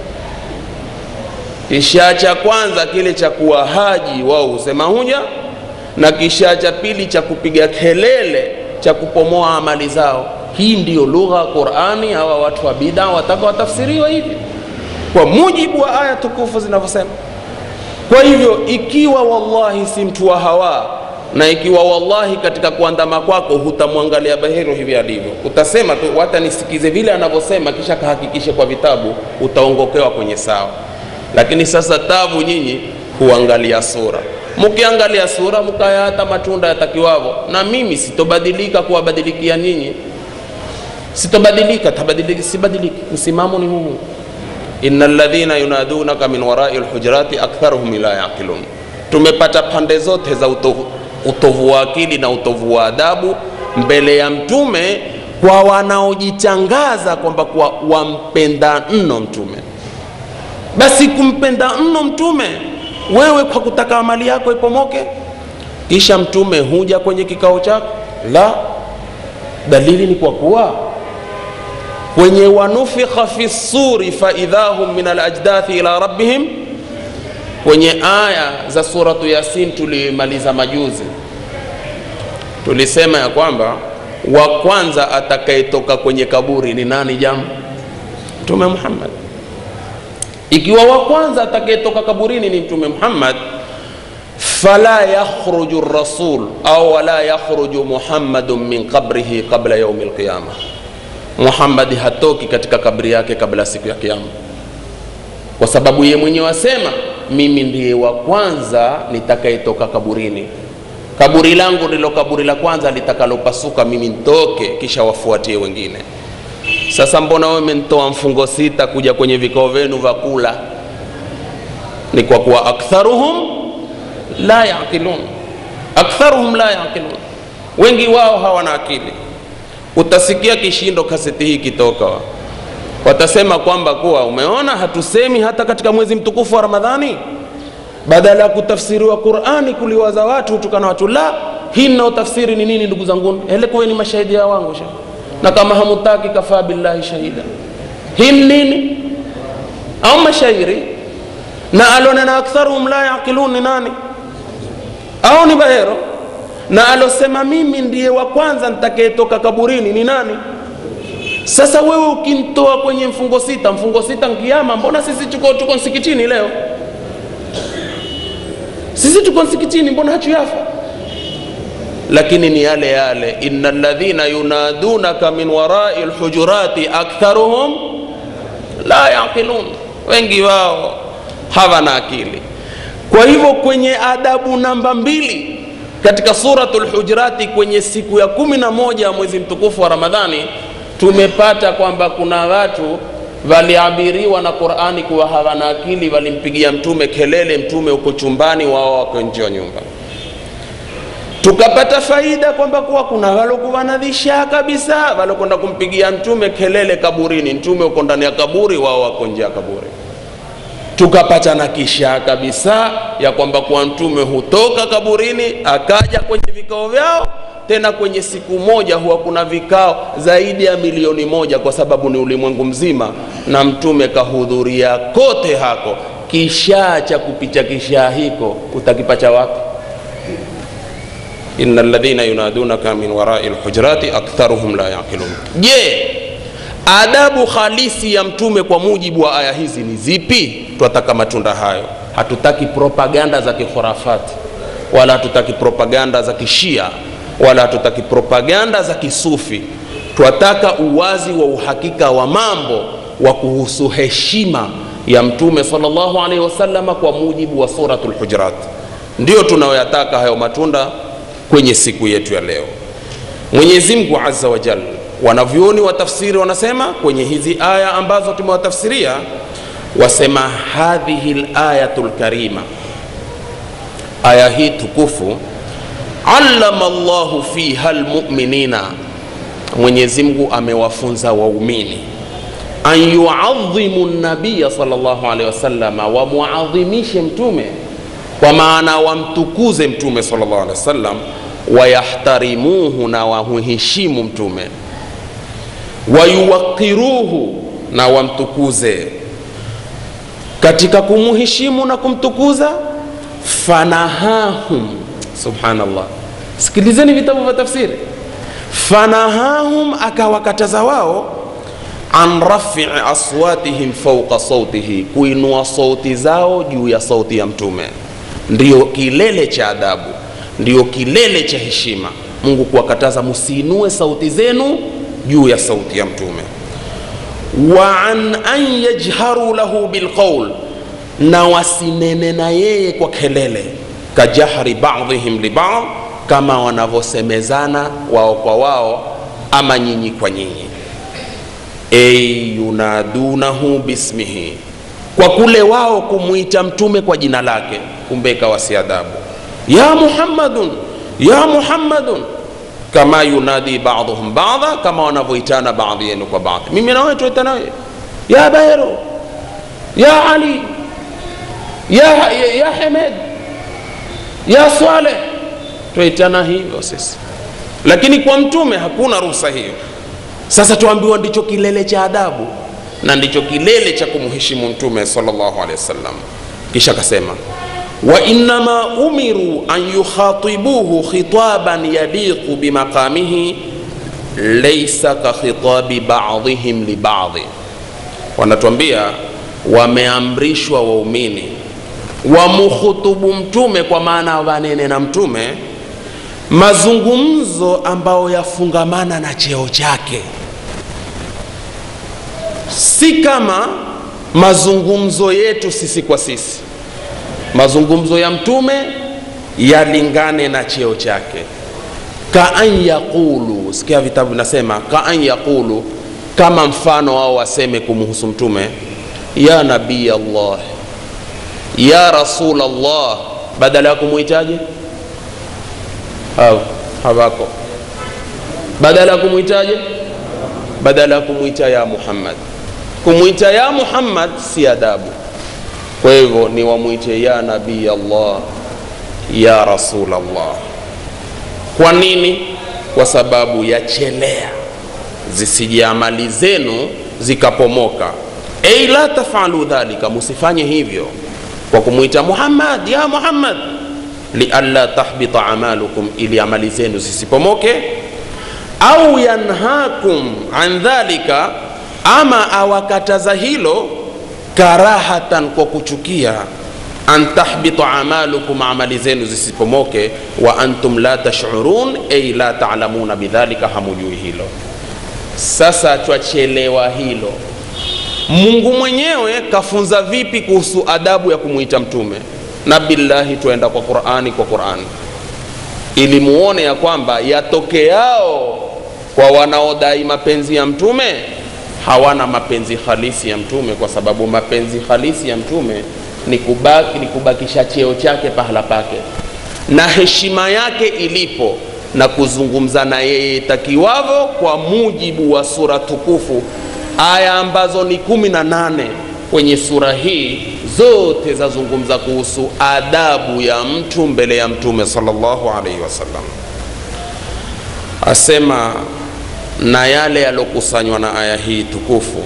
kishaa cha kwanza kile cha kuwa haji wao husema huja na kishaa cha pili cha kupiga kelele cha kupomoa amali zao hii ndiyo lugha ya qurani hawa watu wa bida wataka watafsiriwa hivi kwa mujibu wa aya tukufu zinavyosema kwa hivyo ikiwa wallahi si mtu wa hawa na ikiwa wallahi katika kuandama kwako hutamwangalia bahiru hivi alivyo utasema tu hata nisikize vile anavyosema kisha kahakikishe kwa vitabu utaongokewa kwenye sawa lakini sasa tabu nyinyi huangalia sura mkiangalia sura mkaya hata matunda yatakiwavo na mimi sitobadilika kuwabadilikia nyinyi sitobadilika tabadilika sibadiliki msimamo ni huu inna ladhina yunadunaka min warai lhujurati aktharuhum la yaqilun tumepata pande zote za utovu, utovu wa akili na utovu wa adabu mbele ya mtume kwa wanaojitangaza kwamba kuwa wampenda mno mtume basi kumpenda mno mtume wewe kwa kutaka mali yako ipomoke kisha mtume huja kwenye kikao chako la dalili ni kwa kuwa kwenye wanufikha fi suri faidha hum min alajdathi ila rabbihim kwenye aya za suratu yasin tulimaliza majuzi tulisema ya kwamba wa kwanza atakayetoka kwenye kaburi ni nani jamu mtume muhammad ikiwa wa kwanza atakayetoka kaburini ni mtume muhammad fala yakhruju rasul au wala yakhruju muhammadun min qabrihi qabla yaumi lqiyama muhammadi hatoki katika kabri yake kabla siku ya kiama kwa sababu ye mwenyewe asema mimi ndiye wa kwanza nitakayetoka kaburini kaburi langu ndilo kaburi la kwanza litakalopasuka mimi ntoke kisha wafuatie wengine sasa mbona wewe umenitoa mfungo sita kuja kwenye vikao vyenu vya kula ni kwa kuwa aktharuhum la yaqilun aktharuhum la yaqilun wengi wao hawana akili utasikia kishindo kaseti hii kitoka watasema kwamba kuwa umeona hatusemi hata katika mwezi mtukufu wa ramadhani badala ya kutafsiriwa qurani kuliwaza watu hutukana watu la hii naotafsiri ni nini ndugu zanguni ele kuweni mashahidi ya wangu sha na kama hamutaki kafaa billahi shahida hii ni nini au mashairi na alonena aktharuhum la yaqilun ni nani au ni bahero na alosema mimi ndiye wa kwanza nitakayetoka kaburini ni nani sasa wewe ukintoa kwenye mfungo sita mfungo sita nkiama mbona sisi tuko, tuko msikitini leo sisi tuko msikitini mbona hachuyafa lakini ni yale yale ina ladhina yunadunaka min warai lhujurati aktharuhum la yaqilun wengi wao hawana akili kwa hivyo kwenye adabu namba mbili katika suratu lhujurati kwenye siku ya kumi na moja ya mwezi mtukufu wa ramadhani tumepata kwamba kuna watu waliabiriwa na qurani kuwa hawana akili walimpigia mtume kelele mtume uko chumbani wao wako nje ya nyumba tukapata faida kwamba kuwa kuna walokuwa na dhishaa kabisa walokwenda kumpigia mtume kelele kaburini mtume uko ndani ya kaburi wao wako nje ya kaburi tukapata na kishaa kabisa ya kwamba kuwa mtume hutoka kaburini akaja kwenye vikao vyao tena kwenye siku moja huwa kuna vikao zaidi ya milioni moja kwa sababu ni ulimwengu mzima na mtume kahudhuria kote hako kishaa cha kupicha kishaa hiko utakipacha wapi ina ladhina yunadunaka min warai lhujurati aktharuhum la yaqilun je adabu halisi ya mtume kwa mujibu wa aya hizi ni zipi twataka matunda hayo hatutaki propaganda za kikhurafati wala hatutaki propaganda za kishia wala hatutaki propaganda za kisufi twataka uwazi wa uhakika wa mambo wa kuhusu heshima ya mtume salllahu alaihi wasalama kwa mujibu wa suratu lhujurat ndio tunayoyataka hayo matunda kwenye siku yetu ya leo mwenyezi mungu aza wajal wanavyoni wa tafsiri wanasema kwenye hizi aya ambazo tumewatafsiria wasema hadhihi layatu lkarima aya hii tukufu allama llahu fiha lmuminina mwenyezi mungu amewafunza waumini an yuadhimu nabiya salllahu alehi wasalama wamuadhimishe mtume kwa maana wamtukuze mtume salllahu alehi wasallam wayahtarimuhu na wamuheshimu mtume wayuwaqiruhu na wamtukuze katika kumuheshimu na kumtukuza fanahahum subhanallah sikilizeni vitabu vya tafsiri fanahahum akawakataza wao an rafii aswatihim fauqa sautihi kuinua sauti zao juu ya sauti ya mtume ndiyo kilele cha adabu ndiyo kilele cha heshima mungu kuwakataza musiinue sauti zenu juu ya sauti ya mtume wa an an yajharu lahu bilqaul na wasinene na yeye kwa kelele kajahri badhihim libadh kama wanavyosemezana wao kwa wao ama nyinyi kwa nyinyi ay yunadunahu bismihi kwa kule wao kumwita mtume kwa jina lake kumbe ikawa si adabu ya muhammadun ya muhammadun kama yunadi baduhum bada kama wanavyoitana baadhi yenu kwa baadhi mimi nawe tuitana wewe ya bairu ya ali ya, ya, ya hemed ya swaleh twaitana hivyo sisi lakini kwa mtume hakuna ruhusa hiyo sasa tuambiwa ndicho kilele cha adabu na ndicho kilele cha kumheshimu mtume salllahu alehi wasallam kisha akasema wainama umiru an yukhatibuhu khitaban yaliqu bimaqamihi laisa kakhitabi badihim libadhi wanatuambia wameamrishwa waumini wamukhutubu mtume kwa maana wanene na mtume mazungumzo ambayo yafungamana na cheo chake si kama mazungumzo yetu sisi kwa sisi mazungumzo ya mtume yalingane na cheo chake kaan yaqulu sikia vitabu vinasema kaan yaqulu kama mfano wao waseme kumhusu mtume ya nabii allah ya rasul allah badala ya kumwitaje hawako badala ya kumwitaje badala ya kumwita ya muhammad kumwita ya muhammad si adabu kwa hivyo ni wamwite ya nabii allah ya rasul allah kwa nini kwa sababu yachelea zisije amali zenu zikapomoka ei la tafalu dhalika musifanye hivyo kwa kumwita muhammad ya muhammad lialla tahbita amalukum ili amali zenu zisipomoke au yanhakum an dhalika ama awakataza hilo karahatan kwa kuchukia an tahbita amalukum amali zenu zisipomoke wa antum la tashurun ay la talamuna bidhalika hamujui hilo sasa twachelewa hilo mungu mwenyewe kafunza vipi kuhusu adabu ya kumwita mtume na billahi tuenda kwa qurani kwa qurani ili muone ya kwamba yatokeao kwa wanaodai mapenzi ya mtume hawana mapenzi halisi ya mtume kwa sababu mapenzi halisi ya mtume ni, kubaki, ni kubakisha cheo chake pahala pake na heshima yake ilipo na kuzungumza na yeye takiwavo kwa mujibu wa sura tukufu aya ambazo ni kumi na nane kwenye sura hii zote zazungumza kuhusu adabu ya mtu mbele ya mtume salllahu alaihi wasallam asema na yale yalokusanywa na aya hii tukufu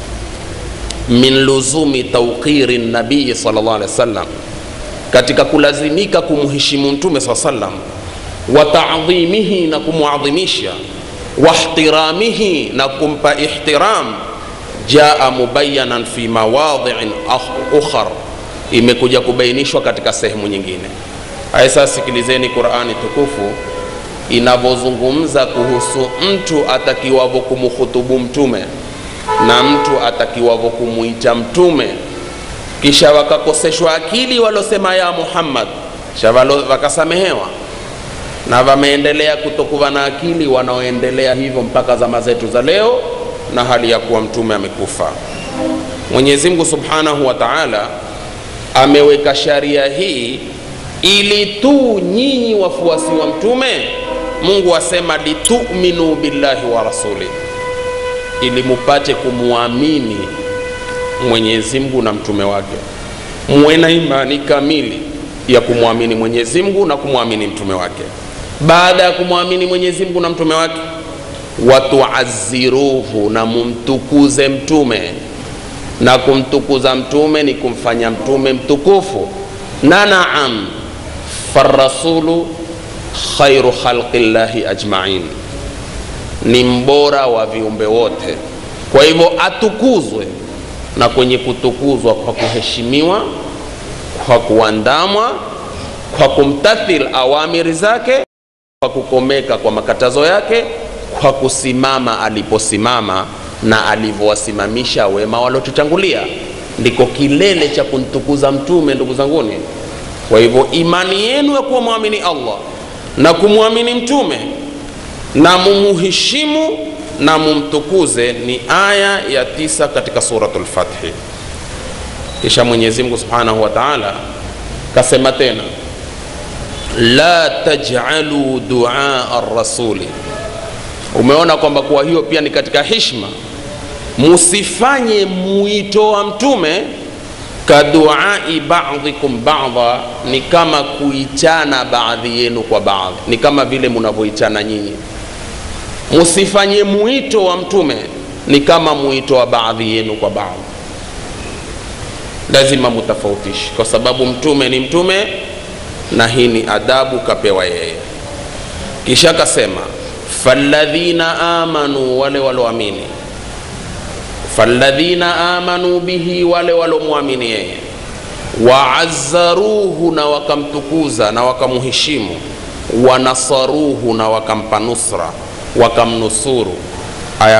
min luzumi tauqiri nabii salllah alehi wasallam katika kulazimika kumheshimu mtume saa salam wa tadhimihi na kumwadhimisha wahtiramihi na kumpa ihtiram jaa mubayanan fi mawadhiin ukhar imekuja kubainishwa katika sehemu nyingine haya sasa sikilizeni qurani tukufu inavyozungumza kuhusu mtu atakiwavyo kumhutubu mtume na mtu atakiwavyo kumwita mtume kisha wakakoseshwa akili walosema ya muhammad kisha wakasamehewa na wameendelea kutokuwa na akili wanaoendelea hivyo mpaka zama zetu za leo na hali ya kuwa mtume amekufa mwenyezi mungu subhanahu wa taala ameweka sharia hii ili tu nyinyi wafuasi wa mtume mungu asema lituminu billahi wa rasuli ili mupate kumwamini mwenyezi mungu na mtume wake muwe na imani kamili ya kumwamini mwenyezi mungu na kumwamini mtume wake baada ya kumwamini mwenyezi mungu na mtume wake watuaziruhu na mumtukuze mtume na kumtukuza mtume ni kumfanya mtume mtukufu na naam farasulu khairu khalqi llahi ajmain ni mbora wa viumbe wote kwa hivyo atukuzwe na kwenye kutukuzwa kwa kuheshimiwa kwa kuandamwa kwa kumtathil awamiri zake kwa kukomeka kwa makatazo yake kwa kusimama aliposimama na alivyowasimamisha wema waliotutangulia ndiko kilele cha kumtukuza mtume ndugu zanguni kwa hivyo imani yenu ya kuwa mwamini allah na kumwamini mtume na mumuheshimu na mumtukuze ni aya ya tisa katika suratul Fathi. Kisha Mwenyezi Mungu subhanahu wa taala kasema tena, la taj'alu duaa ar-rasuli. Umeona kwamba kwa hiyo pia ni katika hishma, musifanye mwito wa mtume kaduai ba'dhikum ba'dha, ni kama kuitana baadhi yenu kwa baadhi, ni kama vile mnavyoitana nyinyi. Musifanye mwito wa mtume ni kama mwito wa baadhi yenu kwa baadhi, lazima mutafautishe, kwa sababu mtume ni mtume na hii ni adabu kapewa yeye. Kisha akasema falladhina amanu, wale walioamini falladhina amanu bihi, wale walomwamini yeye, waazzaruhu, na wakamtukuza na wakamheshimu, wanasaruhu, na wakampa nusra, wakamnusuru. Aya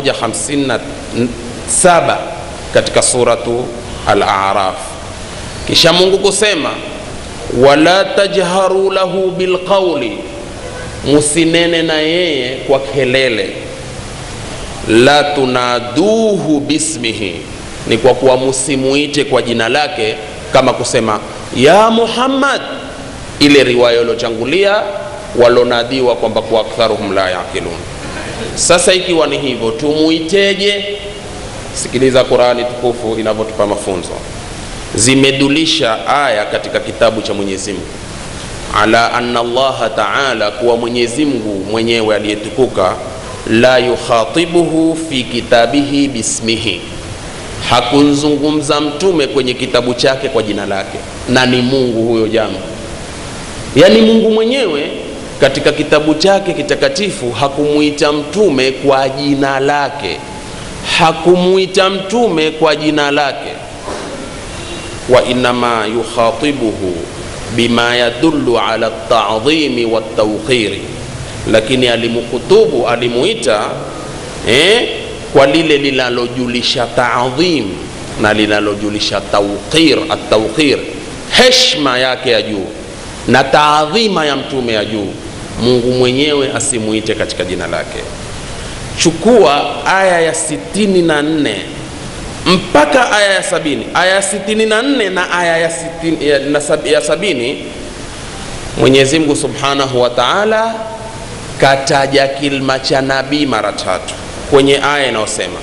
157 katika suratu Al-A'raf. Kisha Mungu kusema wala tajharu lahu bilqauli, musinene na yeye kwa kelele la tunaduhu bismihi, ni kwa kuwa musimuite kwa jina lake, kama kusema ya Muhammad, ile riwaya ilochangulia walonadiwa kwamba kwa aktharuhum la yaqilun. Sasa ikiwa ni hivyo, tumuiteje? Sikiliza Qurani tukufu inavyotupa mafunzo. Zimedulisha aya katika kitabu cha Mwenyezi Mungu ala anna Allaha taala, kuwa Mwenyezi Mungu mwenyewe aliyetukuka la yukhatibuhu fi kitabihi bismihi, hakunzungumza mtume kwenye kitabu chake kwa jina lake, na ni Mungu huyo jambo. Yaani Mungu mwenyewe katika kitabu chake kitakatifu hakumuita mtume kwa jina lake, hakumuita mtume kwa jina lake. Wa innama yukhatibuhu bima yadullu ala at-ta'dhimi wat-tawqiri lakini alimukutubu alimuita eh, kwa lile linalojulisha taadhim na linalojulisha tawqir, atawqir, heshma yake ya juu na taadhima ya mtume ya juu. Mungu mwenyewe asimuite katika jina lake. Chukua aya ya sitini na nne mpaka aya ya sabini aya ya sitini na nne na aya ya, sitini, ya, na sab, ya sabini Mwenyezi Mungu subhanahu wa taala kataja kilma cha nabii mara tatu kwenye aya inayosema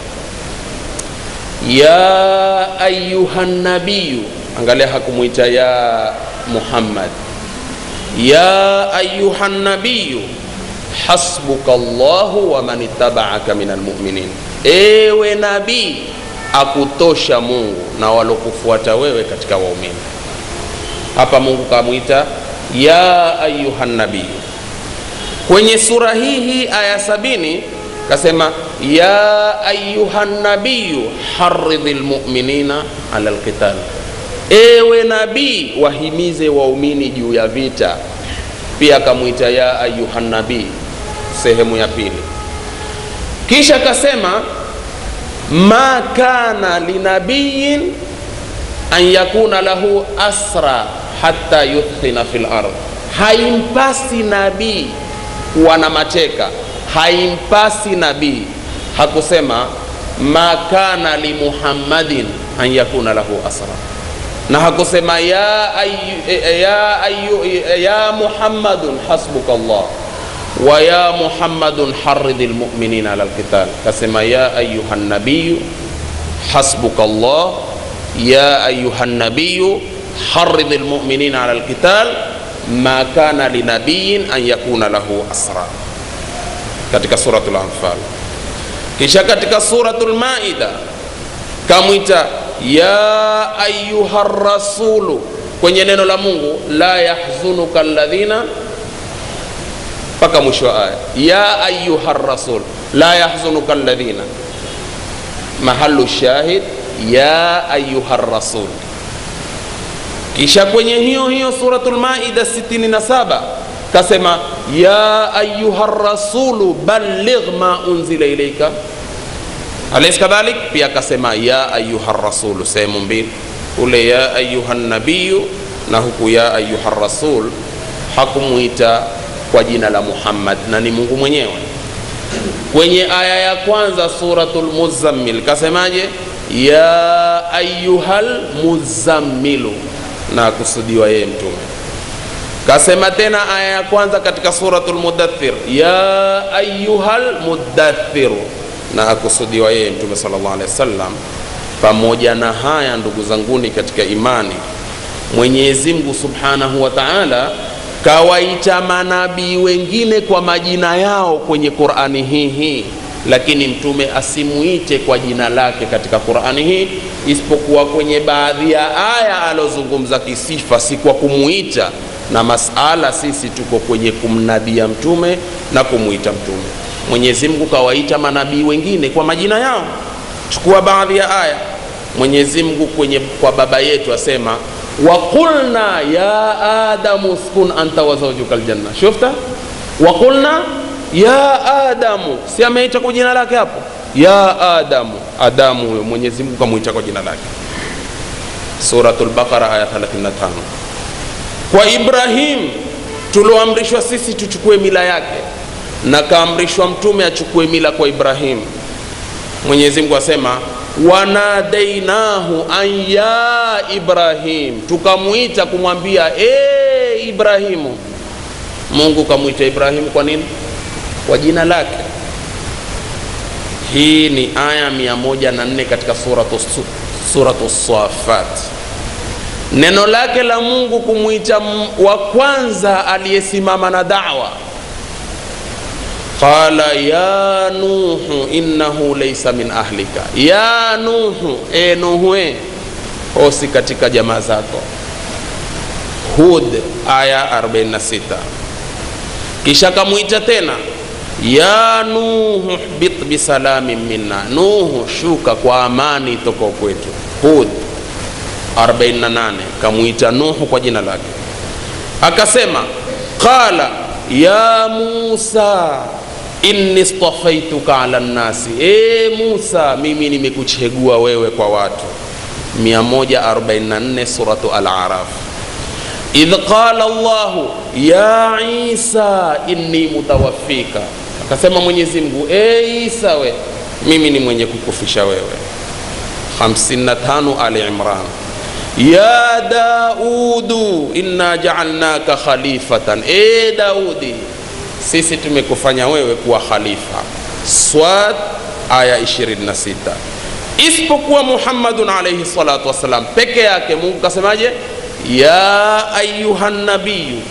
ya ayuha nabiyu. Angalia, hakumwita ya Muhammad, ya ayuha nabiyu hasbuka Allahu wa man ittabaaka min almuminin, ewe nabii akutosha Mungu na walokufuata wewe katika waumini. Hapa Mungu kamwita ya ayuha nabiyu kwenye sura hii hii aya sabini kasema ya ayuha nabiyu haridhi lmuminina ala lqital, ewe nabii wahimize waumini juu ya vita. Pia akamwita ya ayuha nabii sehemu ya pili. Kisha akasema ma kana linabiyin an yakuna lahu asra hatta yuthkhina fil ardh, haimpasi nabii kuwa na mateka, haimpasi nabii. Hakusema ma kana li muhammadin an yakuna lahu asra, na hakusema ya, ayu, ya, ayu, ya muhammadun hasbuka Allah wa ya muhammadun haridhi lmuminina ala lqital. Kasema ya ayuha nabiyu hasbuka Allah ya ayuha nabiyu haridhi lmuminina ala lqital ma kana linabiyin an yakuna lahu asra, katika suratul Anfal. Kisha katika suratul Maida kamwita ya ayuha rasulu, kwenye neno la Mungu la yahzunuka alladhina, mpaka mwisho wa aya ya ayuha rasul la yahzunuka alladhina, mahalu shahid ya ayuha rasul kisha kwenye hiyo hiyo suratul Maida 67 kasema ya ayuha rasulu balligh ma unzila ilaika alaysa kadhalik. Pia akasema ya ayuha rasulu, sehemu mbili, ule ya ayuha nabiyu na huku ya ayuha rasul. Hakumwita kwa jina la Muhammad na ni Mungu mwenyewe. kwenye aya ya kwanza suratul muzammil kasemaje ya ayuhal muzammilu na akusudiwa yeye mtume kasema tena aya ya kwanza katika suratul mudathir ya ayuhal mudathiru na akusudiwa yeye mtume sallallahu alaihi wasallam pamoja na haya ndugu zanguni katika imani mwenyezi mungu subhanahu wa taala kawaita manabii wengine kwa majina yao kwenye qurani hii hii lakini mtume asimuite kwa jina lake katika qurani hii isipokuwa kwenye baadhi ya aya alozungumza kisifa si kwa kumuita na masala sisi tuko kwenye kumnabia mtume na kumuita mtume mwenyezi mungu kawaita manabii wengine kwa majina yao chukua baadhi ya aya mwenyezi mungu kwenye kwa baba yetu asema waqulna ya adamu uskun anta wa zawjuka aljanna shufta waqulna ya adamu si ameita kwa jina lake hapo ya adamu adamu huyo mwenyezi mungu kamwita kwa jina lake suratul baqara aya 35 kwa ibrahim tulioamrishwa sisi tuchukue mila yake na kaamrishwa mtume achukue mila kwa ibrahim mwenyezi mungu asema wanadainahu an ya ibrahim tukamwita kumwambia e ibrahimu mungu kamwita ibrahimu kwa nini kwa jina lake hii ni aya 104 katika suratu, suratu safat neno lake la mungu kumwita wa kwanza aliyesimama na dawa qala ya nuhu innahu laysa min ahlika ya nuhu e nuhue hosi katika jamaa zako hud aya 46 kisha kamwita tena ya nuhu hbit bisalamin minna nuhu shuka kwa amani toka kwetu hud 48 kamwita nuhu kwa jina lake akasema qala ya musa inni stafaituka ala nnasi e musa mimi nimekuchegua wewe kwa watu 144 suratu al-araf idh qala llahu ya isa inni mutawaffika akasema mwenyezi mungu e isa we mimi ni mwenye kukufisha wewe 55 ali imran ya daudu inna jaalnaka khalifatan e daudi sisi tumekufanya wewe kuwa khalifa swad aya 26 isipokuwa muhammadun alaihi salatu wassalam peke yake mungu kasemaje ya ayuha nabiyu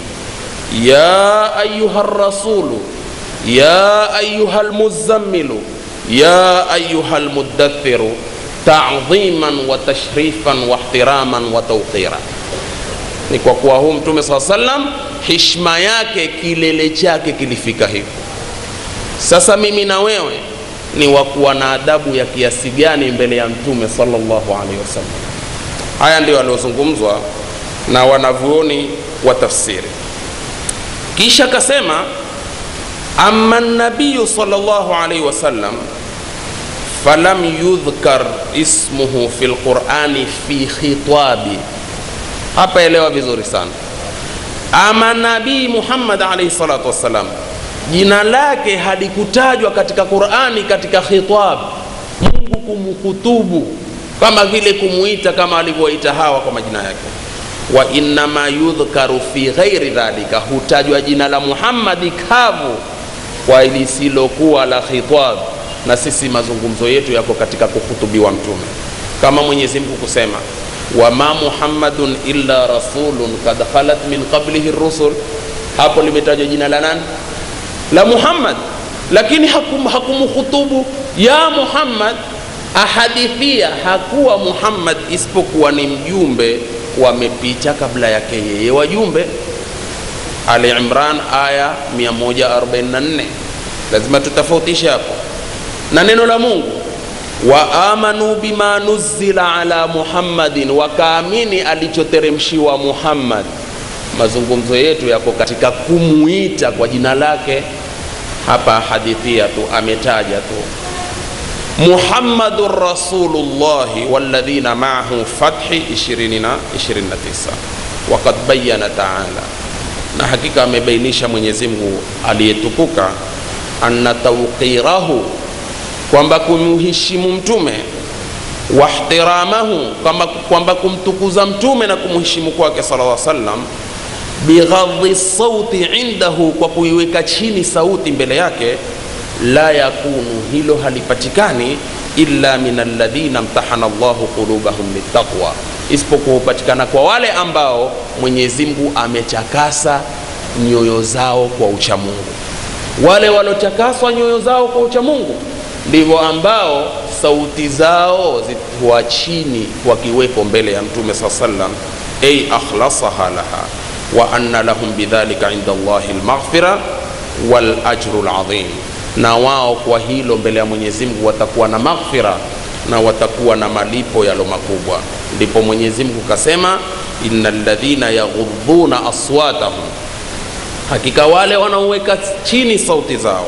ya ayuha rasulu ya ayuha lmuzammilu ya ayuha lmudathiru tadhiman wa tashrifan wa ihtiraman wa tauqira ni kwa kuwa huu mtume saa salam hishma yake kilele chake kilifika hivyo sasa mimi na wewe ni wa kuwa na adabu ya kiasi gani mbele ya mtume sallallahu alaihi wasallam haya ndio aliozungumzwa na wanavyuoni wa tafsiri kisha akasema ama nabiyu sallallahu alaihi wasallam falam yudhkar ismuhu fi lqurani fi khitabi hapa elewa vizuri sana ama nabii muhammad alaihi salatu wassalam jina lake halikutajwa katika qurani katika khitab mungu kumhutubu kama vile kumuita kama alivyowaita hawa kwa majina yake wa innama yudhkaru fi ghairi dhalika hutajwa jina la muhammadi kavu kwa lisilokuwa la khitab na sisi mazungumzo yetu yako katika kuhutubiwa mtume kama mwenyezi mungu kusema wama muhammadun illa rasulun kad khalat min qablihi rusul hapo limetajwa jina la nani la muhammad lakini hakum, hakumhutubu ya muhammad ahadithia hakuwa muhammad isipokuwa ni mjumbe wamepita kabla yake yeye wajumbe ali imran aya 144 lazima tutofautishe hapo na neno la mungu wa amanu bima nuzila ala muhammadin wakaamini alichoteremshiwa muhammad mazungumzo yetu yako katika kumuita kwa jina lake hapa hadithia tu ametaja tu muhammadun rasulullahi walladhina maahu fathi 20 na 29 wakad bayana taala na hakika amebainisha mwenyezi mungu aliyetukuka anna tauqirahu kwamba kumheshimu mtume wahtiramahu kwamba, kwamba kumtukuza mtume na kumheshimu kwake sallallahu alaihi wasallam bighadhi sauti indahu kwa kuiweka chini sauti mbele yake la yakunu hilo halipatikani illa min alladhina mtahana llahu qulubahum litaqwa isipokuwa hupatikana kwa wale ambao mwenyezi mungu amechakasa nyoyo zao kwa uchamungu wale waliochakaswa nyoyo zao kwa uchamungu ndivyo ambao sauti zao zikuwa chini wakiwepo mbele ya mtume saa sallam ay akhlasaha laha wa anna lahum bidhalika inda llahi lmaghfira walajru ladhim na wao kwa hilo mbele ya mwenyezi mungu watakuwa na maghfira na watakuwa na malipo yalo makubwa ndipo mwenyezi mungu kasema ina ladhina yaghudhuna aswatahum hakika wale wanaoweka chini sauti zao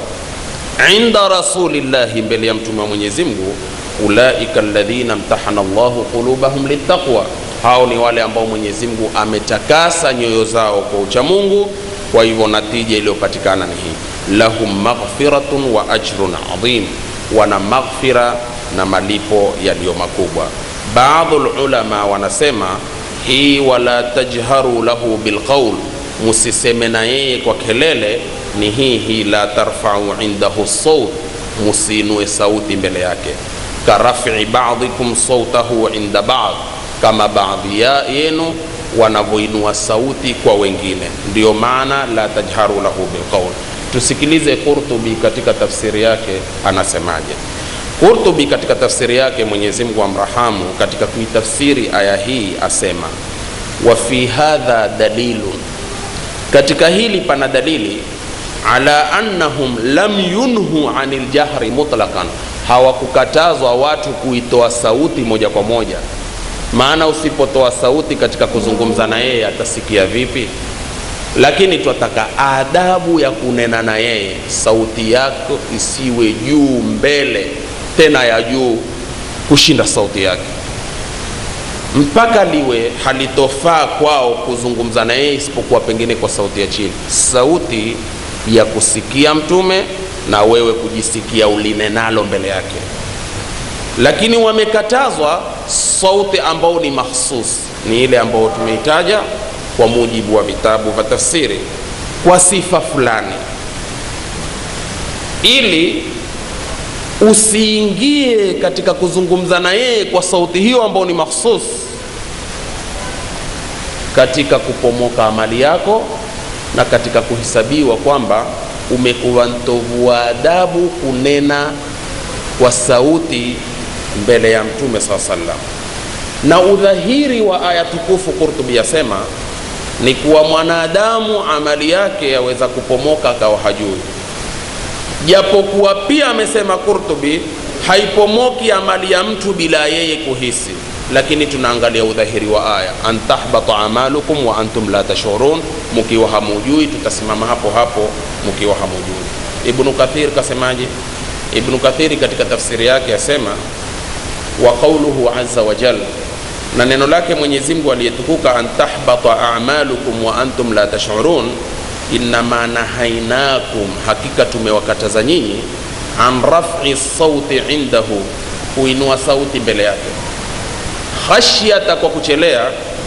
inda rasulillahi mbele ya mtume wa mwenyezi mungu ulaika ladhina mtahana llahu qulubahum litaqwa hao ni wale ambao mwenyezi mungu ametakasa nyoyo zao kwa uchamungu kwa hivyo natija iliyopatikana ni hii lahum maghfiratun wa ajrun adhim wana maghfira na malipo yaliyo makubwa baadhu lulama wanasema hii wala tajharu lahu bilqaul musiseme na yeye kwa kelele ni hii hii la tarfau indahu saut musiinue sauti mbele yake karafi badikum sautahu inda bad kama baadhi ya yenu wanavyoinua sauti kwa wengine ndiyo maana la tajharu lahu bilqaul tusikilize qurtubi katika tafsiri yake anasemaje qurtubi katika tafsiri yake mwenyezi mungu amrahamu katika kuitafsiri aya hii asema wa fi hadha dalilun katika hili pana dalili ala annahum lam yunhu anil jahri mutlaqan hawakukatazwa watu kuitoa sauti moja kwa moja maana usipotoa sauti katika kuzungumza na yeye atasikia vipi lakini twataka adabu ya kunena na yeye sauti yako isiwe juu mbele tena ya juu kushinda sauti yake mpaka liwe halitofaa kwao kuzungumza na yeye isipokuwa pengine kwa sauti ya chini sauti ya kusikia mtume na wewe kujisikia ulinenalo mbele yake lakini wamekatazwa sauti ambao ni mahsus ni ile ambayo tumeitaja kwa mujibu wa vitabu vya tafsiri kwa sifa fulani ili usiingie katika kuzungumza na yeye kwa sauti hiyo ambayo ni mahsus katika kupomoka amali yako na katika kuhesabiwa kwamba umekuwa mtovu wa adabu kunena kwa sauti mbele ya mtume saa salam na udhahiri wa aya tukufu qurtubi yasema ni kuwa mwanadamu amali yake yaweza kupomoka akawa hajui japokuwa pia amesema qurtubi haipomoki amali ya mtu bila yeye kuhisi lakini tunaangalia udhahiri wa aya an tahbata amalukum wa antum la tashurun mukiwa hamujui tutasimama hapo hapo mukiwa hamujui ibnu kathir kasemaje ibnu kathiri katika tafsiri yake asema wa qauluhu aza wajal na neno lake mwenyezi mungu aliyetukuka an tahbata amalukum wa antum la tashurun innama nahainakum hakika tumewakataza nyinyi an rafi sauti indahu kuinua sauti mbele yake khashyata kwa kuchelea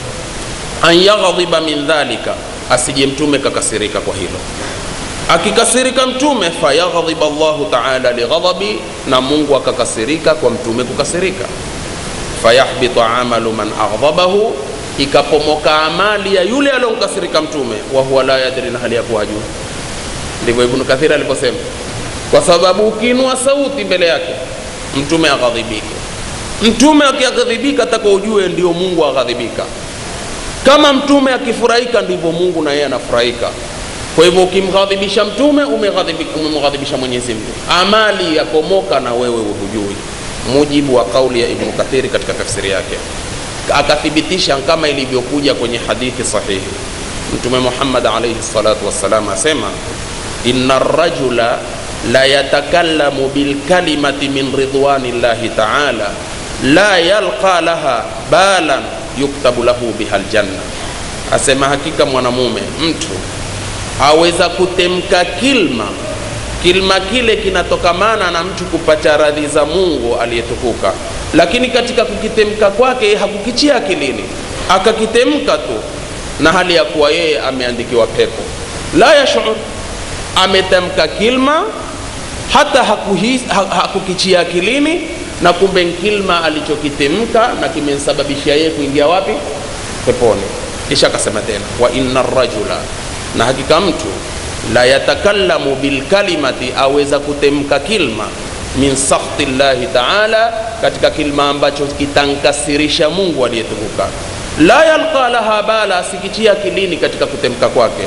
an yaghdhiba min dhalika asije mtume kakasirika kwa hilo akikasirika mtume fayaghdhiba llahu taala lighadhabi na mungu akakasirika kwa mtume kukasirika fayahbitu amalu man aghdhabahu ikapomoka amali ya yule aliyomkasirika mtume wa huwa la yadri na hali ya kuwa hajui ndivyo ibnu kathiri aliposema kwa sababu ukiinua sauti mbele yake mtume aghadhibike mtume akiaghadhibika taka ujue ndio mungu aghadhibika kama mtume akifurahika ndivyo mungu na yeye anafurahika kwa hivyo ukimghadhibisha mtume umemghadhibisha mwenyezi mungu amali yapomoka na wewe hujui mujibu wa kauli ya ibnu kathiri katika tafsiri yake akathibitisha kama ilivyokuja kwenye hadithi sahihi mtume muhammad alaihi salatu wassalam asema ina rajula la yatakallamu bilkalimati min ridwani llahi taala la yalqa laha balan yuktabu lahu biha ljanna asema hakika mwanamume mtu aweza kutemka kilma kilma kile kinatokamana na mtu kupata radhi za mungu aliyetukuka lakini katika kukitemka kwake hakukichia akilini akakitemka tu na hali ya kuwa yeye ameandikiwa pepo la yashur ametamka kilma hata hakuhis, ha, hakukichia akilini na kumbe kilma alichokitemka na kimemsababishia yeye kuingia wapi peponi kisha akasema tena wa inna rajula na hakika mtu la yatakallamu bilkalimati aweza kutemka kilma min sakhti llahi taala katika kilma ambacho kitankasirisha mungu aliyetukuka la yalqa laha bala asikichia akilini katika kutemka kwake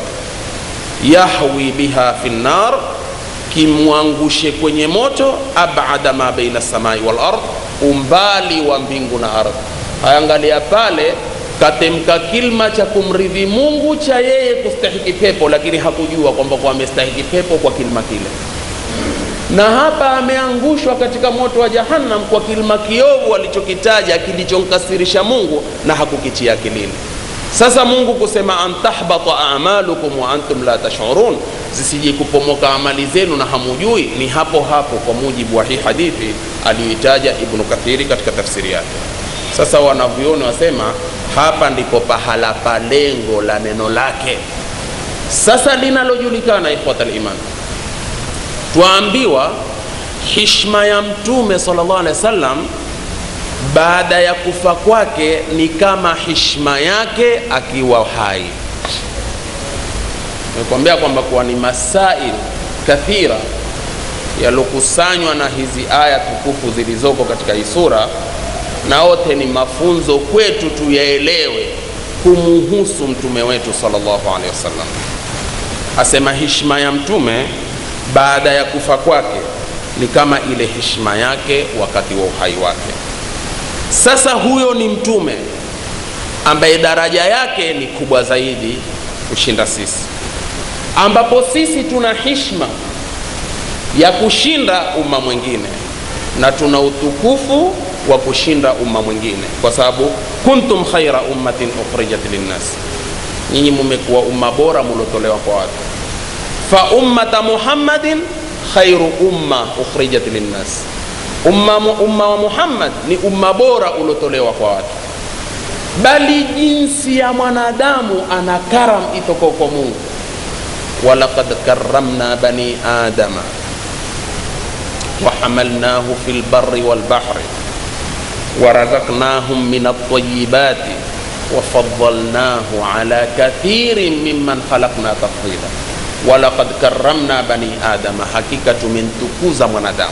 yahwi biha fi nnar kimwangushe kwenye moto abada ma baina samai wal ard umbali wa mbingu na ardhi hayangalia pale katemka kilma cha kumridhi mungu cha yeye kustahiki pepo lakini hakujua kwamba kwa amestahiki pepo kwa kilma kile na hapa ameangushwa katika moto wa jahannam kwa kilima kiovu alichokitaja kilichomkasirisha mungu na hakukitia akilini sasa mungu kusema an tahbata amalukum wa antum la tashurun zisije kupomoka amali zenu na hamujui ni hapo hapo kwa mujibu wa hii hadithi aliyoitaja ibnu kathiri katika tafsiri yake sasa wanavyoni wasema hapa ndipo pahala pa lengo la neno lake sasa linalojulikana ikhwata liman twaambiwa hishma ya mtume sallallahu alaihi wasallam baada ya kufa kwake ni kama hishma yake akiwa hai nimekwambia kwamba kuwa ni masail kathira yaliokusanywa na hizi aya tukufu zilizoko katika hii sura na wote ni mafunzo kwetu tuyaelewe kumuhusu mtume wetu sallallahu alaihi wasallam asema hishma ya mtume baada ya kufa kwake ni kama ile heshima yake wakati wa uhai wake sasa huyo ni mtume ambaye daraja yake ni kubwa zaidi kushinda sisi ambapo sisi tuna hishma ya kushinda umma mwingine na tuna utukufu wa kushinda umma mwingine kwa sababu kuntum khaira ummatin ukhrijat linnas nyinyi mumekuwa umma bora mulotolewa kwa watu fa ummata muhammadin khairu umma ukhrijat linnas umma, umma wa muhammad ni umma bora uliotolewa kwa watu bali jinsi ya mwanadamu ana karam itoko kwa mungu walaqad karramna bani adama وحملناه في البر والبحر ورزقناهم من الطيبات وفضلناه على كثير ممن خلقنا تفضيلا walaqad karramna bani adama hakika tumemtukuza mwanadamu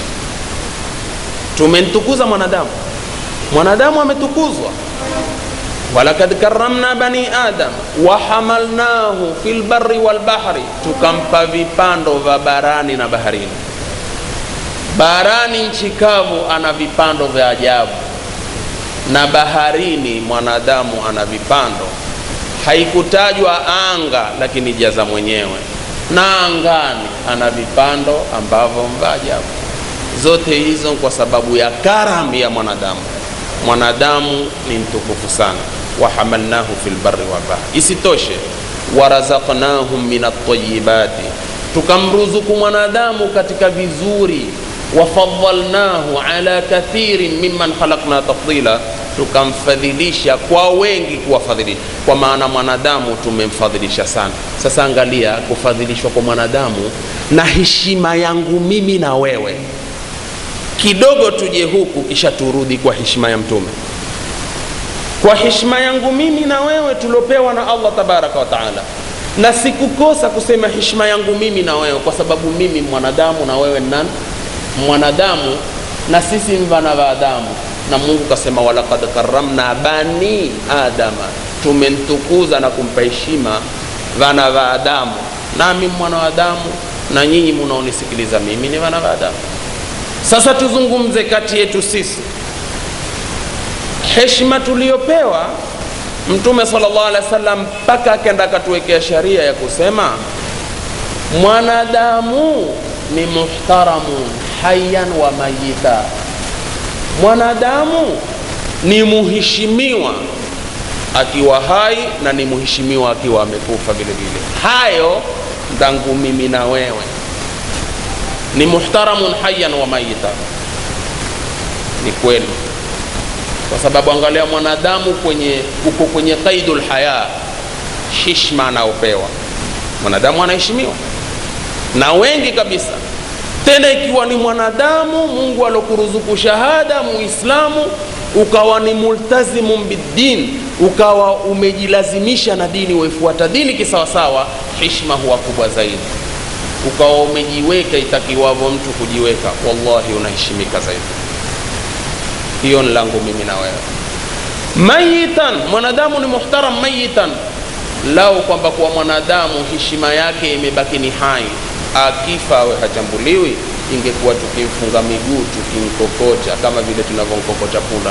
tumemtukuza mwanadamu mwanadamu ametukuzwa walakad karramna bani adam wahamalnahu fi lbari walbahri tukampa vipando vya barani na baharini barani nchi kavu ana vipando vya ajabu na baharini mwanadamu ana vipando haikutajwa anga lakini jaza mwenyewe na angani ana vipando ambavyo vya ajabu zote hizo kwa sababu ya karam ya mwanadamu mwanadamu ni mtukufu sana wahamalnahu fi lbari walbahri isitoshe warazaknahum min altayibati tukamruzuku mwanadamu katika vizuri wafadhalnahu ala kathirin mimman khalaqna tafdila tukamfadhilisha kwa wengi kuwafadhilisha kwa maana mwanadamu tumemfadhilisha sana sasa angalia kufadhilishwa kwa mwanadamu na heshima yangu mimi na wewe kidogo tuje huku kisha turudi kwa heshima ya mtume kwa heshima yangu mimi na wewe tuliopewa na allah tabaraka wa taala na sikukosa kusema heshima yangu mimi na wewe kwa sababu mimi mwanadamu na wewe nani mwanadamu na sisi mvana wa adamu na mungu kasema walakad karamna bani adama tumemtukuza na kumpa heshima vana va adamu nami mwana wa adamu na nyinyi munaonisikiliza mimi ni vana va adamu sasa tuzungumze kati yetu sisi heshima tuliyopewa mtume salllah alehi wa sallam mpaka akenda akatuwekea sharia ya kusema mwanadamu ni muhtaramun hayan wa mayita mwanadamu ni muheshimiwa akiwa hai na ni muheshimiwa akiwa amekufa vile vile hayo ndangu mimi na wewe ni muhtaramun hayyan wa mayita ni kweli kwa sababu angalia mwanadamu kwenye uko kwenye qaidul haya hishma anaopewa mwanadamu anaheshimiwa na wengi kabisa tena ikiwa ni mwanadamu mungu alokuruzuku shahada muislamu ukawa ni multazimun biddin ukawa umejilazimisha na dini waifuata dini kisawasawa hishma huwa kubwa zaidi ukawa umejiweka itakiwavyo mtu kujiweka wallahi unaheshimika zaidi hiyo ni langu mimi na wewe mayitan mwanadamu ni muhtaram mayitan lau kwamba kuwa mwanadamu heshima yake imebaki ni hai akifa awe hachambuliwi ingekuwa tukimfunga miguu tukimkokota kama vile tunavyomkokota punda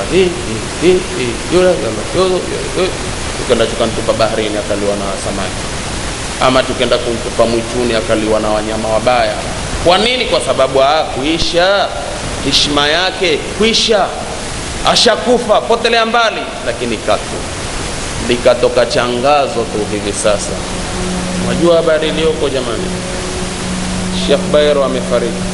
tukenda tukamtupa baharini akaliwa na samaki ama tukenda kumtupa mwituni akaliwa na wanyama wabaya kwa nini kwa sababu ah, kuisha heshima yake kwisha ashakufa potelea mbali lakini katu likatoka changazo tu hivi sasa unajua habari iliyoko jamani Sheikh Bairo amefariki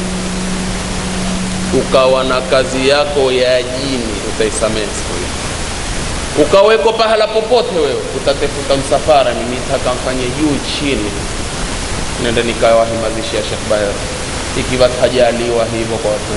ukawa na kazi yako ya jini utaisamehe siku hiyo ukaweko pahala popote wewe utatefuta msafara mimi nataka mfanye juu chini nenda nikawahimazishia Sheikh Bairo ikiwa tajaliwa hivyo kwa watu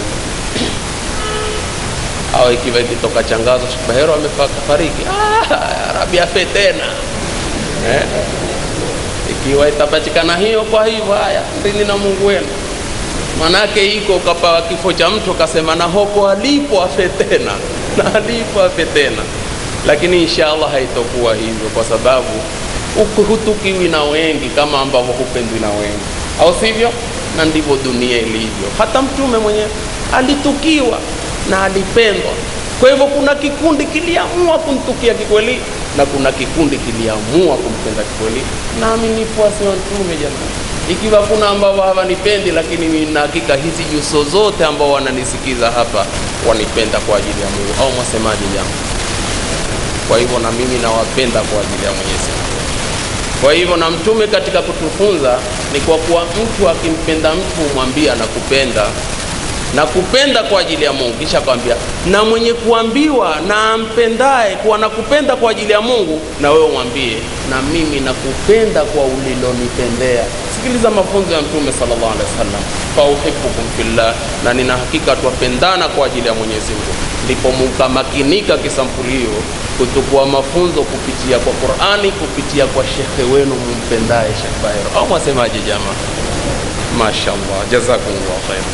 au ikiwa ikitoka changazo Sheikh Bahero amefariki ah, Arabi afe tena eh? ikiwa itapatikana hiyo kwa hivyo haya ndini na Mungu wenu manake iko ukapawa kifo cha mtu akasema na hoko alipo afe tena na alipo afe tena lakini inshallah haitokuwa hivyo kwa sababu hutukiwi na wengi kama ambavyo hupendwi na wengi au sivyo na ndivyo dunia ilivyo hata mtume mwenyewe alitukiwa na alipendwa kwa hivyo kuna kikundi kiliamua kumtukia kikweli na kuna kikundi kiliamua kumpenda kikweli nami ni fuasi wa mtume jamani ikiwa kuna ambao hawanipendi lakini nina hakika hizi nyuso zote ambao wananisikiza hapa wanipenda kwa ajili ya mungu au mwasemaji jambo kwa hivyo na mimi nawapenda kwa ajili ya mwenyezi mungu kwa hivyo na mtume katika kutufunza ni kwa kuwa mtu akimpenda mtu mwambie anakupenda na kupenda kwa ajili ya Mungu, kisha akamwambia na mwenye kuambiwa na ampendaye kuwa nakupenda kwa ajili ya Mungu, na wewe mwambie na mimi nakupenda kwa ulilonipendea. Sikiliza mafunzo ya Mtume sallallahu alaihi wasallam, fa uhibbukum fillah, na nina hakika twapendana kwa ajili ya Mwenyezi Mungu. Ndipo mukamakinika kisampulio kutukua mafunzo kupitia kwa Qur'ani, kupitia kwa shekhe wenu mumpendaye Sheikh Bahero, au mwasemaje jamaa? Mashaallah, jazakumullah khair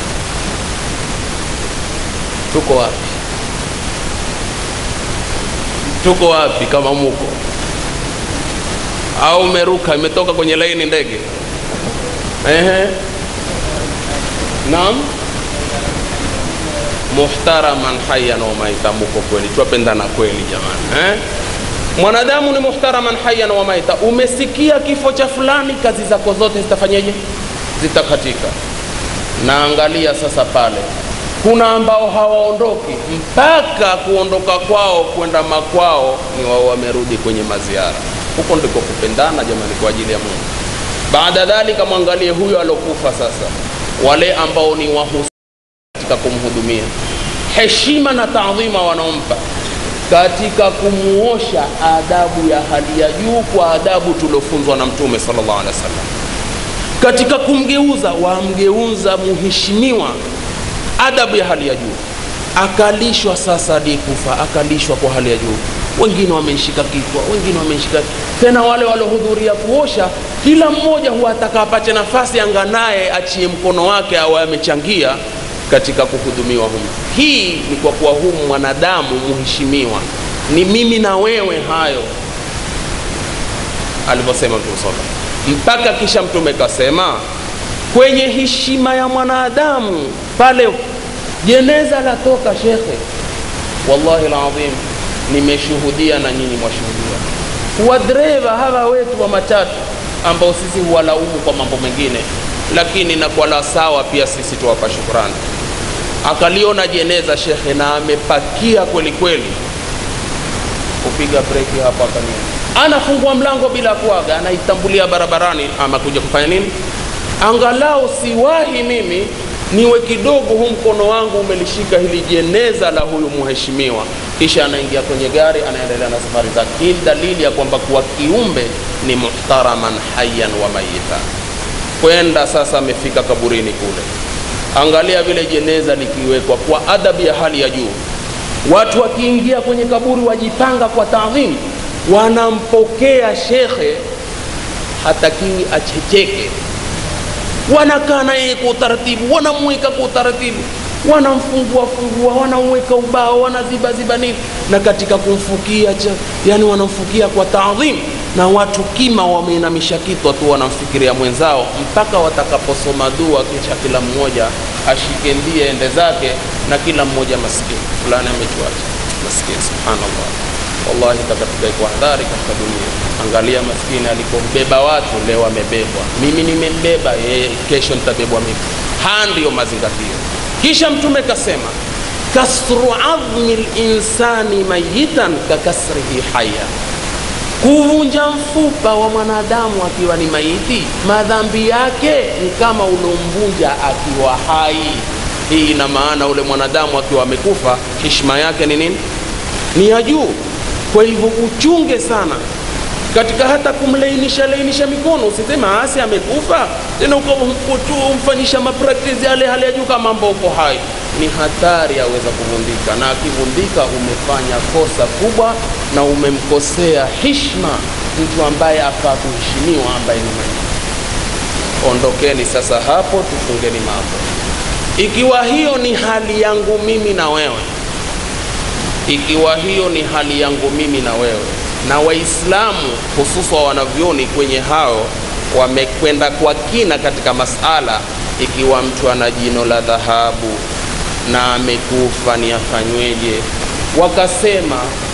tuko wapi tuko wapi kama muko au umeruka imetoka kwenye laini ndege ehe naam muhtaraman hayyan wa maita muko kweli twapendana kweli jamani eh? mwanadamu ni muhtaraman hayyan wa maita umesikia kifo cha fulani kazi zako zote zitafanyeje zitakatika naangalia sasa pale kuna ambao hawaondoki mpaka kuondoka kwao kwenda makwao ni wao wamerudi kwenye maziara huko ndiko kupendana jamani kwa ajili ya mungu baada dhalika mwangalie huyo alokufa sasa wale ambao ni wahusika katika kumhudumia heshima na taadhima wanaompa katika kumuosha adabu ya hali ya juu kwa adabu tuliofunzwa na mtume sallallahu alaihi wasallam katika kumgeuza wamgeuza muheshimiwa adabu ya hali ya juu akalishwa sasa hadi kufa akalishwa kwa hali ya juu wengine wameshika kichwa wengine wameshika tena wale waliohudhuria kuosha kila mmoja huwa atakapache nafasi anganaye achie mkono wake au amechangia katika kuhudumiwa humu hii ni kwa kuwa humu mwanadamu muheshimiwa ni mimi na wewe hayo alivyosema mtume sala mpaka kisha mtume kasema kwenye heshima ya mwanadamu pale jeneza latoka shekhe wallahi ladhim nimeshuhudia na nyinyi mwashuhudia wadereva hawa wetu wa matatu ambao sisi huwalaumu kwa mambo mengine lakini na kwa la sawa pia sisi tuwapa shukrani akaliona jeneza shekhe na amepakia kweli kweli kupiga breki hapo akania anafungua mlango bila kuaga anaitambulia barabarani ama kuja kufanya nini angalau siwahi mimi niwe kidogo huu mkono wangu umelishika hili jeneza la huyu mheshimiwa kisha anaingia kwenye gari anaendelea na safari zake hii ni dalili ya kwamba kuwa kiumbe ni muhtaraman hayan wa mayita kwenda sasa amefika kaburini kule angalia vile jeneza likiwekwa kwa adabu ya hali ya juu watu wakiingia kwenye kaburi wajipanga kwa taadhimu wanampokea shekhe hatakiwi achecheke wanakaa na yeye kwa utaratibu wanamweka kwa utaratibu wanamfungua fungua wanamweka ubao wanazibaziba nini na katika kumfukia cha, yani wanamfukia kwa taadhim na watu kima wameinamisha kitwa tu wanamfikiria mwenzao mpaka watakaposoma dua kisha kila mmoja ashike ndie ende zake na kila mmoja maskini fulani amechuacha maskini subhanallah wallahi takatika iko hadhari katika dunia angalia maskini alikombeba watu leo amebebwa mimi nimembeba yeye kesho nitabebwa mimi haya ndiyo mazingatio kisha mtume kasema kasru adhmi linsani mayitan kakasrihi haya kuvunja mfupa wa mwanadamu akiwa ni maiti madhambi yake ni kama ulomvunja akiwa hai hii ina maana ule mwanadamu akiwa amekufa hishma yake ni nini ni ya juu kwa hivyo uchunge sana katika hata kumlainisha lainisha mikono usiseme asi amekufa tena ukamfanyisha mapraktisi yale hali ya juu kama mambo uko hai ni hatari aweza kuvundika na akivundika umefanya kosa kubwa na umemkosea hishma mtu ambaye afaa kuheshimiwa ambaye ni maiti ondokeni sasa hapo tufungeni mambo ikiwa hiyo ni hali yangu mimi na wewe ikiwa hiyo ni hali yangu mimi na wewe na waislamu hususa wanavyoni kwenye hao wamekwenda kwa kina katika masala ikiwa mtu ana jino la dhahabu na amekufa ni afanyweje wakasema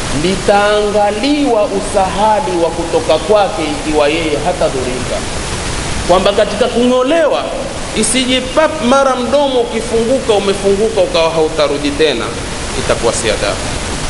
litaangaliwa usahali wa kutoka kwake ikiwa yeye hatadhurika kwamba katika kung'olewa isije pap mara mdomo ukifunguka umefunguka ukawa hautarudi tena itakuwa si adabu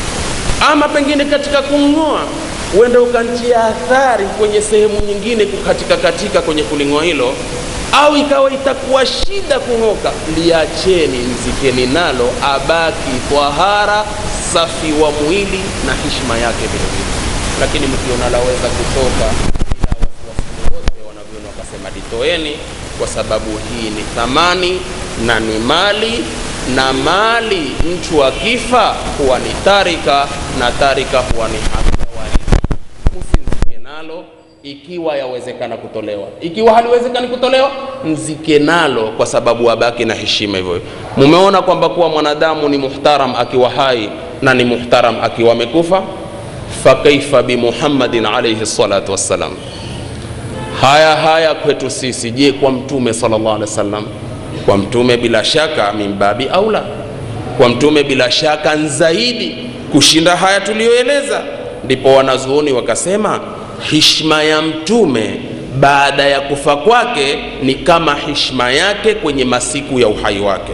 ama pengine katika kung'oa uende ukantia athari kwenye sehemu nyingine kukatika katika kwenye kuling'oa hilo au ikawa itakuwa shida kung'oka liacheni mzikeni nalo abaki twahara safi wa mwili na hishma yake vilevile lakini mkiona laweza kutoka bila wasiwasi wote wanavyona wakasema litoeni kwa sababu hii ni thamani na ni mali na mali mtu akifa huwa ni tarika na tarika huwa ni haki ya warithi msimzike nalo ikiwa yawezekana kutolewa ikiwa haliwezekani kutolewa mzike nalo kwa sababu abaki na heshima hivyo mumeona kwamba kuwa mwanadamu ni muhtaram akiwa hai na ni muhtaram akiwa amekufa fakaifa bimuhammadin alaihi salatu wassalam haya haya kwetu sisi je kwa mtume sallallahu alaihi wasallam kwa mtume bila shaka mimbabi aula kwa mtume bila shaka zaidi kushinda haya tuliyoeleza ndipo wanazuoni wakasema hishma ya mtume baada ya kufa kwake ni kama hishma yake kwenye masiku ya uhai wake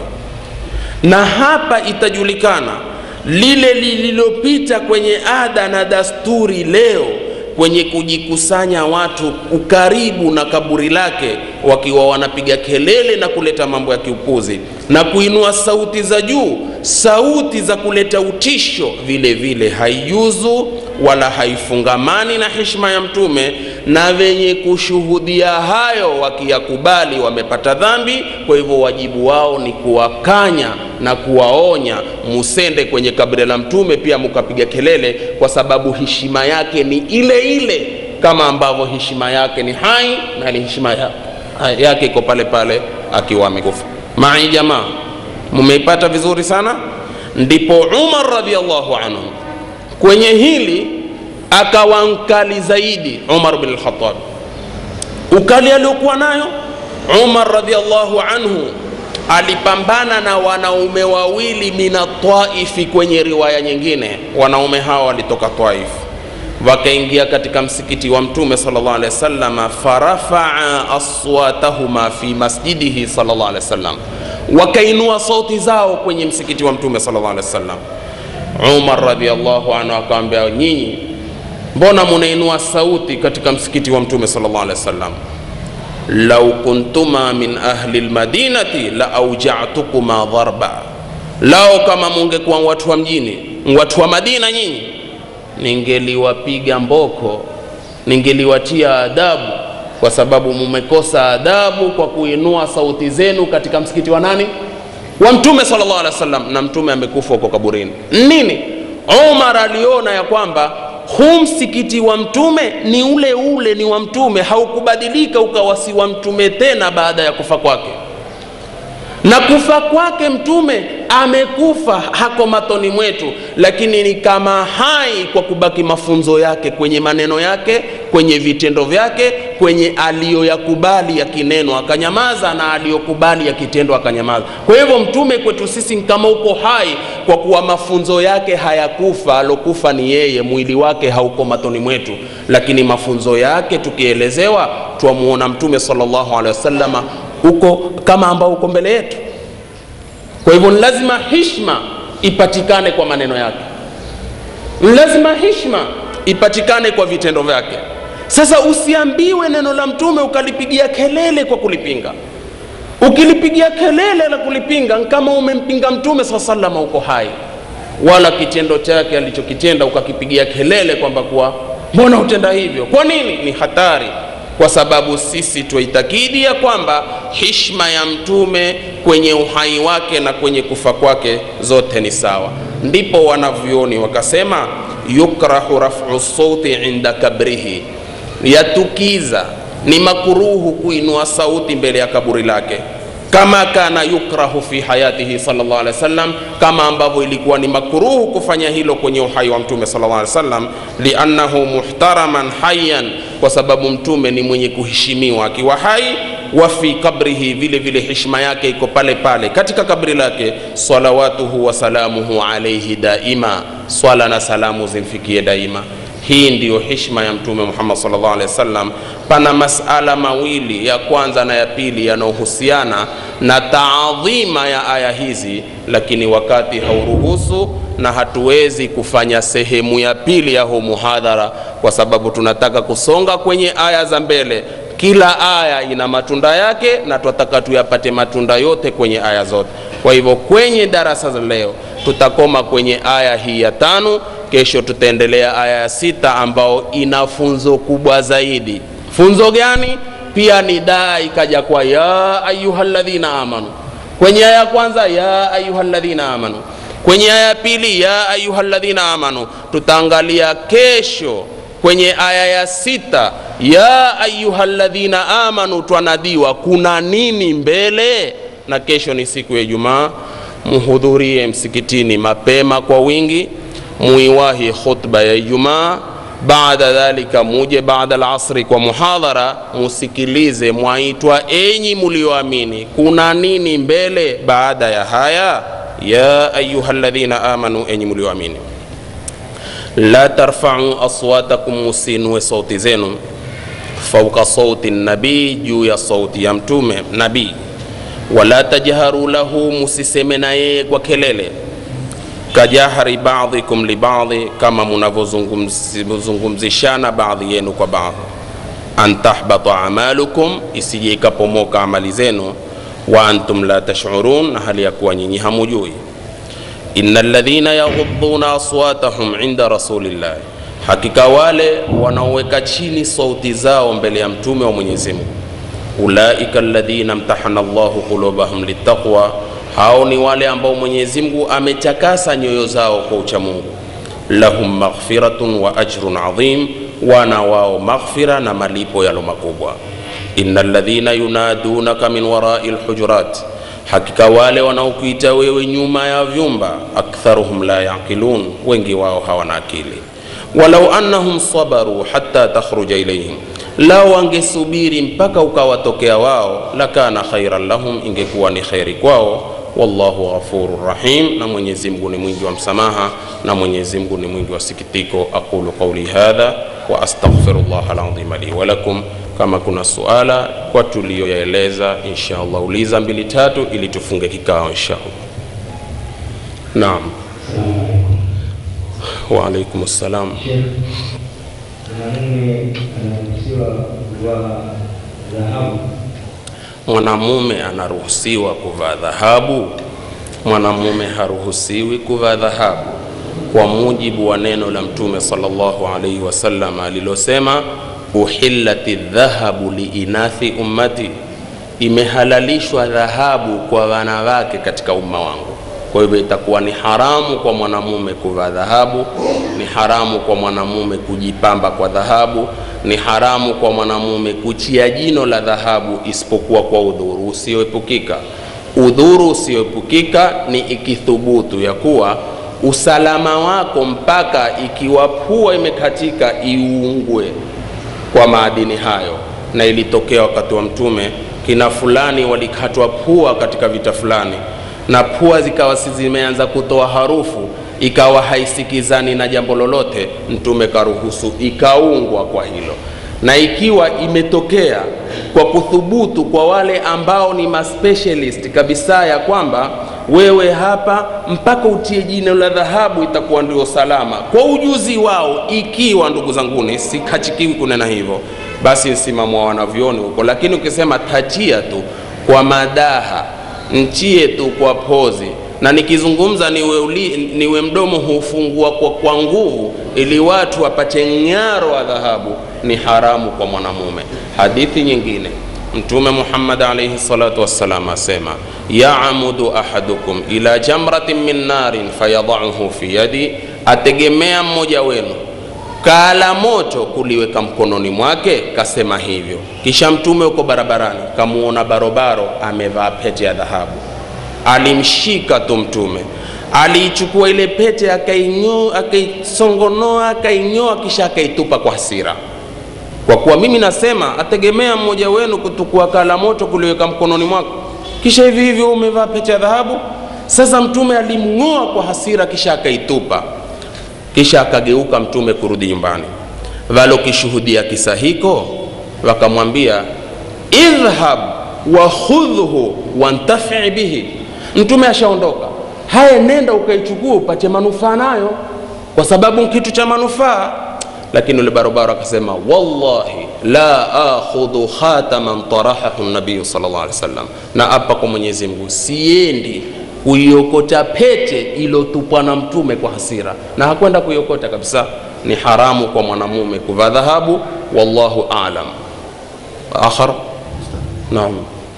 na hapa itajulikana lile lililopita kwenye ada na dasturi leo kwenye kujikusanya watu ukaribu na kaburi lake wakiwa wanapiga kelele na kuleta mambo ya kiupuzi na kuinua sauti za juu sauti za kuleta utisho vile vile haijuzu wala haifungamani na heshima ya mtume na wenye kushuhudia hayo wakiyakubali wamepata dhambi kwa hivyo wajibu wao ni kuwakanya na kuwaonya musende kwenye kaburi la mtume pia mukapiga kelele kwa sababu heshima yake ni ile ile kama ambavyo heshima yake ni hai na ni heshima ya, yake iko pale pale akiwa amekufa mai jamaa mumeipata vizuri sana ndipo umar radiallahu anhu kwenye hili akawa mkali zaidi umar bin lkhatab ukali aliokuwa nayo umar radiallahu anhu alipambana na wanaume wawili mina taifi kwenye riwaya nyingine wanaume hawa walitoka taif wakaingia katika msikiti wa mtume salllah alehi wasallam farafaa aswatahuma fi masjidihi salllah alehi wasallam wakainua sauti zao kwenye msikiti wa mtume salllah alehi wasallam umar radiallahu anhu akawambia nyinyi mbona munainua sauti katika msikiti wa mtume salllah alehi wasallam lau kuntuma min ahli lmadinati la aujatukuma dharba lao kama mungekuwa watu wa mjini watu wa madina nyinyi ningeliwapiga mboko ningeliwatia adabu kwa sababu mumekosa adabu kwa kuinua sauti zenu katika msikiti wa nani wa mtume sallallahu alaihi wasallam na mtume amekufa huko kaburini nini umar aliona ya kwamba huu msikiti wa mtume ni ule ule ni wa mtume haukubadilika ukawa si wa mtume tena baada ya kufa kwake na kufa kwake mtume amekufa hako matoni mwetu lakini ni kama hai kwa kubaki mafunzo yake kwenye maneno yake kwenye vitendo vyake kwenye aliyoyakubali yakinenwa akanyamaza na aliyokubali yakitendo akanyamaza kwa hivyo mtume kwetu sisi kama uko hai kwa kuwa mafunzo yake hayakufa alokufa ni yeye mwili wake hauko matoni mwetu lakini mafunzo yake tukielezewa twamuona mtume salllahu alehi wasalama uko kama ambao uko mbele yetu kwa hivyo ni lazima hishma ipatikane kwa maneno yake ni lazima hishma ipatikane kwa vitendo vyake sasa usiambiwe neno la mtume ukalipigia kelele kwa kulipinga ukilipigia kelele la kulipinga kama umempinga mtume saa salama uko hai wala kitendo chake alichokitenda ukakipigia kelele kwamba kuwa mbona utenda hivyo kwa nini ni hatari kwa sababu sisi twaitakidi ya kwamba hishma ya mtume kwenye uhai wake na kwenye kufa kwake zote ni sawa ndipo wanavyoni wakasema yukrahu rafu sauti inda kabrihi yatukiza ni makuruhu kuinua sauti mbele ya kaburi lake kama kana yukrahu fi hayatihi sallallahu alaihi wasallam kama ambavyo ilikuwa ni makruhu kufanya hilo kwenye uhai wa mtume sallallahu alaihi wasallam liannahu muhtaraman hayyan kwa sababu mtume ni mwenye kuheshimiwa akiwa hai wa fi kabrihi vile vile heshima yake iko pale pale katika kabri lake salawatuhu wa salamuhu alaihi daima swala na salamu zimfikie daima hii ndiyo hishma ya mtume muhammad sallallahu alaihi wasallam pana masala mawili ya kwanza na ya pili yanayohusiana na taadhima ya aya hizi lakini wakati hauruhusu na hatuwezi kufanya sehemu ya pili ya huu muhadhara kwa sababu tunataka kusonga kwenye aya za mbele kila aya ina matunda yake na tunataka tuyapate matunda yote kwenye aya zote kwa hivyo kwenye darasa za leo tutakoma kwenye aya hii ya tano kesho tutaendelea aya ya sita ambao ina funzo kubwa zaidi funzo gani pia ni daa ikaja kwa ya ayuha ladhina amanu kwenye aya ya kwanza ya ayuha ladhina amanu kwenye aya ya pili ya ayuha ladhina amanu tutaangalia kesho kwenye aya ya sita ya ayuha ladhina amanu twanadiwa kuna nini mbele na kesho ni siku ya ijumaa muhudhurie msikitini mapema kwa wingi muiwahi khutba ya ijumaa baada dhalika muje baada lasri kwa muhadhara musikilize mwaitwa enyi mulioamini kuna nini mbele baada ya haya ya ayuha ladhina amanu enyi mulioamini la tarfau aswatakum musinue sauti zenu fauka sauti nabii juu ya sauti ya mtume nabii wala tajharu lahu musiseme na yeye kwa kelele kajahari badhikum libadhi kama munavyozungumzishana baadhi yenu kwa baadhi an tahbata amalukum isije ikapomoka amali zenu wa antum la tashurun na hali ya kuwa nyinyi hamujui ina ladhina yaghuduna aswatahum inda rasulillahi hakika wale wanaoweka chini sauti zao mbele ya mtume wa mwenyezi mungu ulaika alladhina mtahana llahu qulubahum litaqwa hao ni wale ambao mwenyezi mungu ametakasa nyoyo zao kwa uchamungu lahum maghfiratun wa ajrun adhim wana wao maghfira na malipo yalo makubwa ina ladhina yunadunaka min warai lhujurat hakika wale wanaokuita wewe nyuma ya vyumba aktharuhum la yaqilun wengi wao hawana akili walau annahum sabaru hatta takhruja ilaihim lao wangesubiri mpaka ukawatokea wao lakana khairan lahum ingekuwa ni khairi kwao wallahu ghafuru rahim na mwenyezi mungu ni mwingi wa msamaha na mwenyezi mungu ni mwingi wa sikitiko aqulu qauli hadha wa astaghfirullah alazim li walakum kama kuna suala kwa tuliyoyaeleza insha allah uliza mbili tatu ili tufunge kikao insha allah naam waalaikum ssalam mwanamume anaruhusiwa kuvaa dhahabu mwanamume anaruhusiwa kuvaa dhahabu mwanamume haruhusiwi kuvaa dhahabu kwa mujibu wa neno la mtume sallallahu alaihi wasallam alilosema uhillati dhahabu liinathi ummati imehalalishwa dhahabu kwa wanawake katika umma wangu kwa hivyo itakuwa ni haramu kwa mwanamume kuvaa dhahabu ni haramu kwa mwanamume kujipamba kwa dhahabu ni haramu kwa mwanamume kuchia jino la dhahabu isipokuwa kwa udhuru usioepukika udhuru usioepukika ni ikithubutu ya kuwa usalama wako mpaka ikiwa pua imekatika iungwe kwa maadini hayo na ilitokea wakati wa mtume kina fulani walikatwa pua katika vita fulani na pua zikawa si zimeanza kutoa harufu ikawa haisikizani na jambo lolote mtume karuhusu ikaungwa kwa hilo na ikiwa imetokea kwa kuthubutu kwa wale ambao ni maspecialist kabisa ya kwamba wewe hapa mpaka utie jino la dhahabu itakuwa ndio salama kwa ujuzi wao ikiwa ndugu zanguni sikachikiwi kunena hivyo basi msimamo wa wanavyoni huko lakini ukisema tatia tu kwa madaha nchie tu kwa pozi na nikizungumza niwe, uli, niwe mdomo hufungua kwa, kwa nguvu ili watu wapate ng'aro wa dhahabu ni haramu kwa mwanamume hadithi nyingine mtume muhammad alaihi salatu wassalam asema yaamudu ahadukum ila jamratin min narin fayadauhu fi yadi ategemea mmoja wenu kaala moto kuliweka mkononi mwake kasema hivyo kisha mtume uko barabarani kamuona barobaro amevaa pete ya dhahabu alimshika tu mtume aliichukua ile pete akainyoa akaisongonoa akainyoa kisha akaitupa kwa hasira kwa kuwa mimi nasema ategemea mmoja wenu kutukua kala moto kuliweka mkononi mwako kisha hivi hivyo umevaa pete ya dhahabu sasa mtume alimng'oa kwa hasira kisha akaitupa kisha akageuka mtume kurudi nyumbani walokishuhudia kisa hiko wakamwambia idhhab wakhudhhu wantafii bihi mtume ashaondoka haya nenda ukaichukua upate manufaa nayo kwa sababu kitu cha manufaa lakini yule barobaro akasema wallahi la akhudhu khataman tarahahu nabiyu sallallahu alaihi wasallam na apa kwa mwenyezi mungu siendi kuiokota pete iliyotupwa na mtume kwa hasira na hakwenda kuiokota kabisa ni haramu kwa mwanamume kuvaa dhahabu wallahu alam akhar naam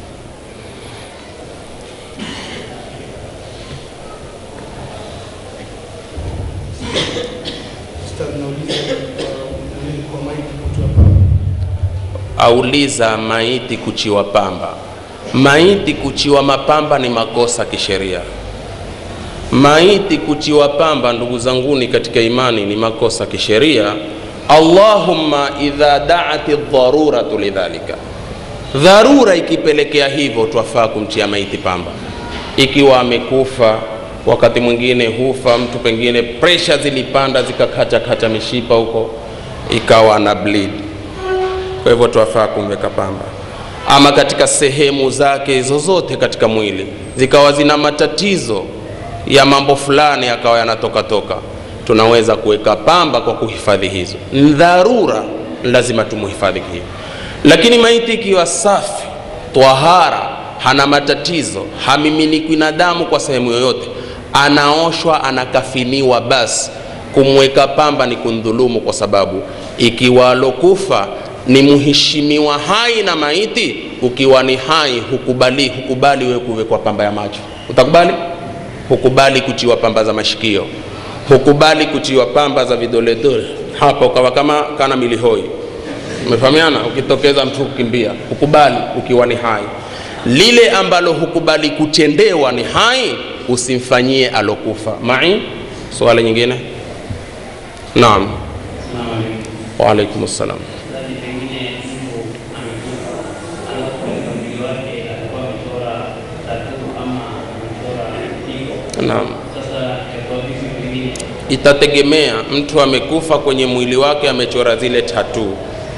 Ustadh, nauliza kwa- kwa maiki kutoa pamba. auliza maiti kuchiwa pamba maiti kuchiwa mapamba ni makosa kisheria maiti kuchiwa pamba ndugu zanguni katika imani ni makosa kisheria allahumma idha daat dharuratu lidhalika dharura ikipelekea hivyo twafaa kumtia maiti pamba ikiwa amekufa wakati mwingine hufa mtu pengine presha zilipanda zikakatakata mishipa huko ikawa na bleed kwa hivyo twafaa kumweka pamba ama katika sehemu zake zozote katika mwili zikawa zina matatizo ya mambo fulani akawa yanatoka toka tunaweza kuweka pamba kwa kuhifadhi hizo ni dharura lazima tumuhifadhi hivyo lakini maiti ikiwa safi twahara hana matatizo hamiminikwi na damu kwa sehemu yoyote anaoshwa anakafiniwa basi kumweka pamba ni kundhulumu kwa sababu ikiwa alokufa ni mheshimiwa hai na maiti ukiwa ni hai hukubali hukubali wewe kuwekwa pamba ya macho utakubali hukubali kutiwa pamba za mashikio hukubali kutiwa pamba za vidoledole hapa ukawa kama kana milihoi umefahamiana ukitokeza mtu kukimbia hukubali ukiwa ni hai lile ambalo hukubali kutendewa ni hai usimfanyie alokufa mai swali nyingine naam waalaikum ssalam Mzazi pengine mtu amekufa, alafu katika mwili wake alikuwa amechora tatu ama amechora pigo. naam Sasa itakuwa vipi pengine itategemea mtu amekufa kwenye mwili wake amechora zile tatu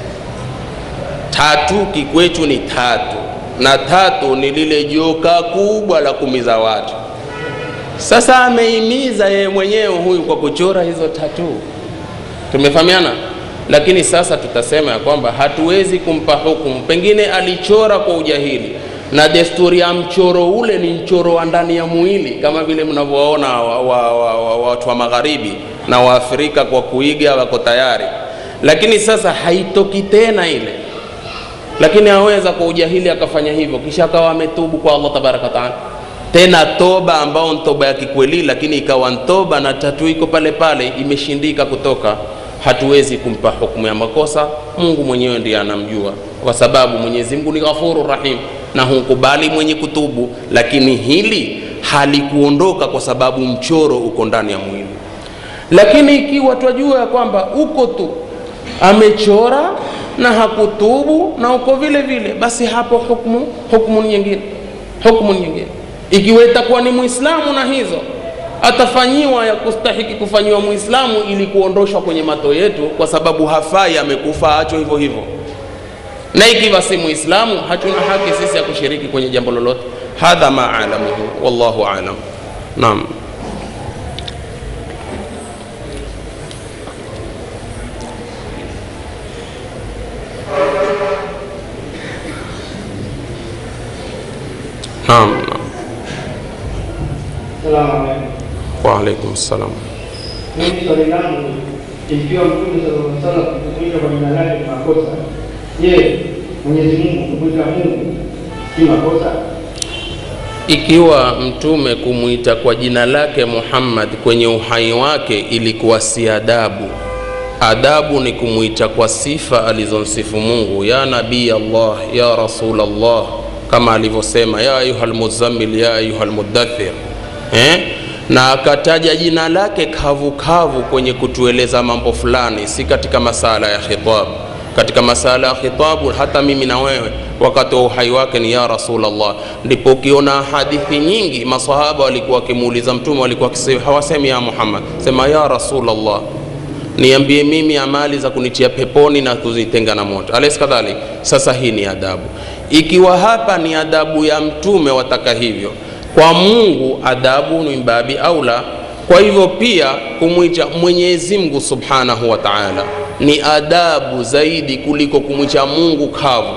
tatu kikwetu ni tatu na tatu ni lile joka kubwa la kumiza watu sasa ameimiza yeye mwenyewe huyu kwa kuchora hizo tatu tumefahamiana lakini sasa tutasema ya kwamba hatuwezi kumpa hukumu pengine alichora kwa ujahili na desturi ya mchoro ule ni mchoro wa ndani ya mwili kama vile mnavyowaona watu wa, wa, wa, watu wa magharibi na waafrika kwa kuiga wako tayari lakini sasa haitoki tena ile lakini aweza kwa ujahili akafanya hivyo kisha akawa ametubu kwa allah tabaraka wataala tena toba ambao ntoba ya kikweli lakini ikawa ntoba na tatu iko pale pale imeshindika kutoka hatuwezi kumpa hukumu ya makosa mungu mwenyewe ndiye anamjua kwa sababu mwenyezi mungu ni ghafuru rahim na hunkubali mwenye kutubu lakini hili halikuondoka kwa sababu mchoro uko ndani ya mwili lakini ikiwa twajua ya kwamba uko tu amechora na hakutubu na uko vile vile basi hapo hukmu hukmu nyingine hukmu nyingine ikiwa itakuwa ni mwislamu na hizo atafanyiwa ya kustahiki kufanyiwa mwislamu ili kuondoshwa kwenye mato yetu kwa sababu hafai amekufa acho hivyo hivyo na ikiwa si mwislamu hatuna haki sisi ya kushiriki kwenye jambo lolote hadha ma alamuhu wallahu alam naam naam naam Salamu alaikum. waalaikum salam Mimi swali langu ikiwa Mtume sallallahu alaihi wasallam kukuita kwa jina lake ni makosa, je, Mwenyezi Mungu kumwita Mungu si makosa? ikiwa mtume kumwita kwa jina lake muhammad kwenye uhai wake ilikuwa si adabu adabu ni kumwita kwa sifa alizomsifu mungu ya nabii allah ya rasul allah kama alivyosema ya ayuha lmuzammil ya ayuha lmudathir eh? na akataja jina lake kavukavu kavu kwenye kutueleza mambo fulani si katika masala ya khitabu katika masala ya khitabu hata mimi na wewe wakati wa uhai wake ni ya rasulllah ndipo ukiona hadithi nyingi masahaba walikuwa wakimuuliza mtume walikuwa wakisema- hawasemi ya muhammad sema ya rasulllah niambie mimi amali za kunitia peponi na kuzitenga na moto ales kadhalik sasa hii ni adabu ikiwa hapa ni adabu ya mtume wataka hivyo kwa mungu adabu ni mbabi aula kwa hivyo pia kumwicha mwenyezi mungu subhanahu wa taala ni adabu zaidi kuliko kumwicha mungu kavu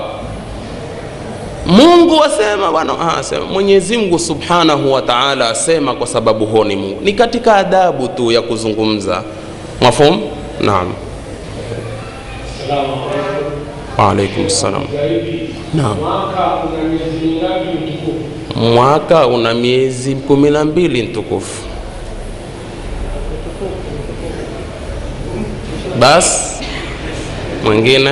mungu asema bwana ah, asema mwenyezi mungu subhanahu wa taala asema kwa sababu huo ni mungu ni katika adabu tu ya kuzungumza mafhum naam Salamu alaikum. waalaikum salam Zaidi naam mwaka una miezi mingapi mtukufu? mwaka una miezi kumi na mbili mtukufu bas mwingine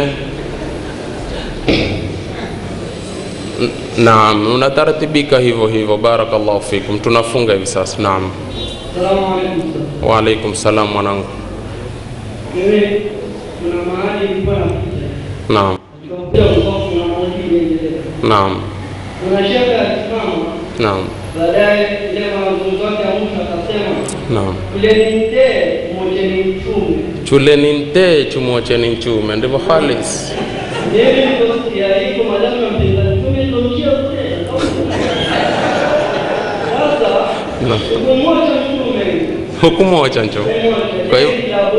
N- naam unatartibika hivyo hivyo barakallahu fikum tunafunga hivi sasa naam Salamu alaikum. waalaikum salam mwanangu Mimi kuna mahali nilikuwa napita. naam Nikakuta kulikuwa kuna maulidi inaendelea. naam Kuna shekhe alisimama naam baadaye ile mazungumzo yake ya mwisho akasema naam kuleni mtee mmoja ni mtume. chuleni ntee chumwocheni nchume ndivyo halis Mimi niliposikia hivyo madamu ya mpinga mtume ndio mchia kule. Sasa Naam. kumwacha mtume hukumwocha ncho Kwa hiyo-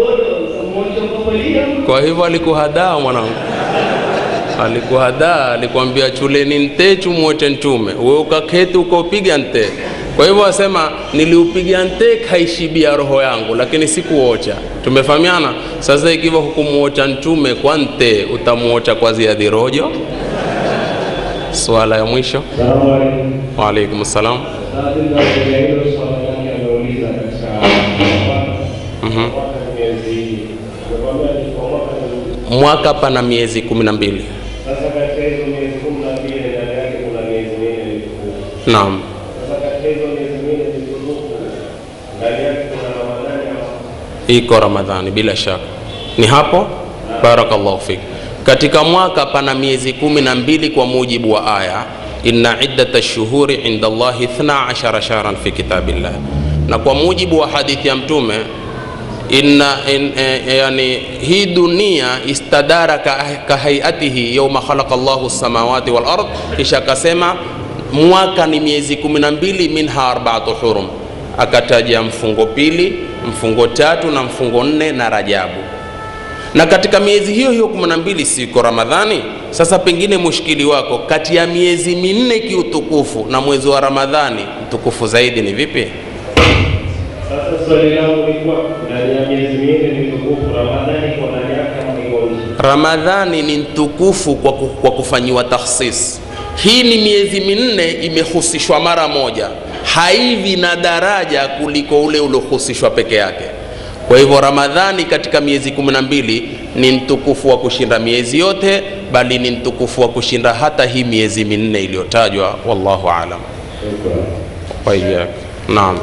kwa hivyo alikuhadaa mwanangu alikuhadaa alikwambia chuleni nte chumwote ntume we ukaketi ukaupiga nte kwa hivyo asema niliupiga nte kaishibia roho yangu lakini sikuocha tumefahamiana sasa ikiwa hukumuocha ntume kwa nte utamuocha kwa ziadhi rojo swala ya mwisho Salamu alaikum. waalaikum salam Sasa ndio hilo swali lake ameuliza katika Mhm. mwaka miezi nakwambia ni kwa mwaka ni mwaka pana miezi kumi na mbili sasa katika hizo miezi kumi na mbili ndani yake kuna miezi minne mitukufu. naam Sasa katika hizo miezi minne mitukufu ndani yake kuna Ramadhani ama iko ramadhani bila shaka ni hapo barakallahu fik katika mwaka pana miezi kumi na mbili kwa mujibu wa aya inna iddata lshuhuri inda llahi 12 shahran fi kitabillah na kwa mujibu wa hadithi ya mtume inna in, eh, yani hii dunia istadara ka, kahaiatihi yauma khalaqa llahu samawati wal ard kisha akasema mwaka ni miezi kumi na mbili minha arbaatu hurum akataja mfungo pili mfungo tatu na mfungo nne na rajabu na katika miezi hiyo hiyo kumi na mbili siko ramadhani sasa pengine mushkili wako kati ya miezi minne kiutukufu na mwezi wa ramadhani mtukufu zaidi ni vipi Sasa swali langu ni kwa ndani ya miezi minne ni tukufu, Ramadhani kwa ndani yake ama iko nje? ramadhani ni mtukufu kwa, ku- kwa kufanyiwa takhsis hii ni miezi minne imehusishwa mara moja haivi na daraja kuliko ule uliohusishwa peke yake kwa hivyo ramadhani katika miezi kumi na mbili ni mtukufu wa kushinda miezi yote bali ni mtukufu wa kushinda hata hii miezi minne iliyotajwa wallahu alam waiyak naam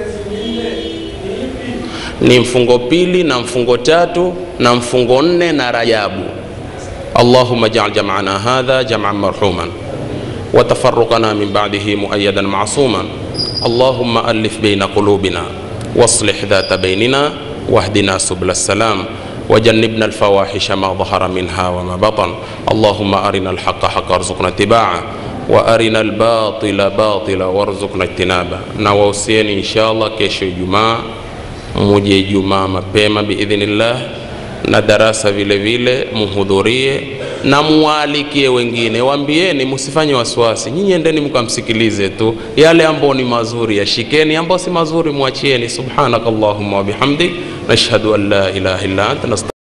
ni mfungo pili na mfungo tatu na mfungo nne na rajabu اللهم اجعل جمعنا هذا جمعا مرحوما وتفرقنا من بعده مؤيدا معصوما اللهم الف بين قلوبنا واصلح ذات بيننا واهدنا سبل السلام وجنبنا الفواحش ما ظهر منها وما بطن اللهم ارنا الحق حقا وارزقنا اتباعه وارنا الباطل باطلا وارزقنا اجتنابه نوصيني ان شاء الله kesho ijumaa muje ijumaa mapema biidhnillah na darasa vile vile muhudhurie na muwaalikie wengine waambieni msifanye wasiwasi nyinyi endeni mkamsikilize tu yale ambayo ni mazuri yashikeni ambayo si mazuri mwachieni subhanakallahumma wabihamdik nashhadu an la ilaha illa anta nasta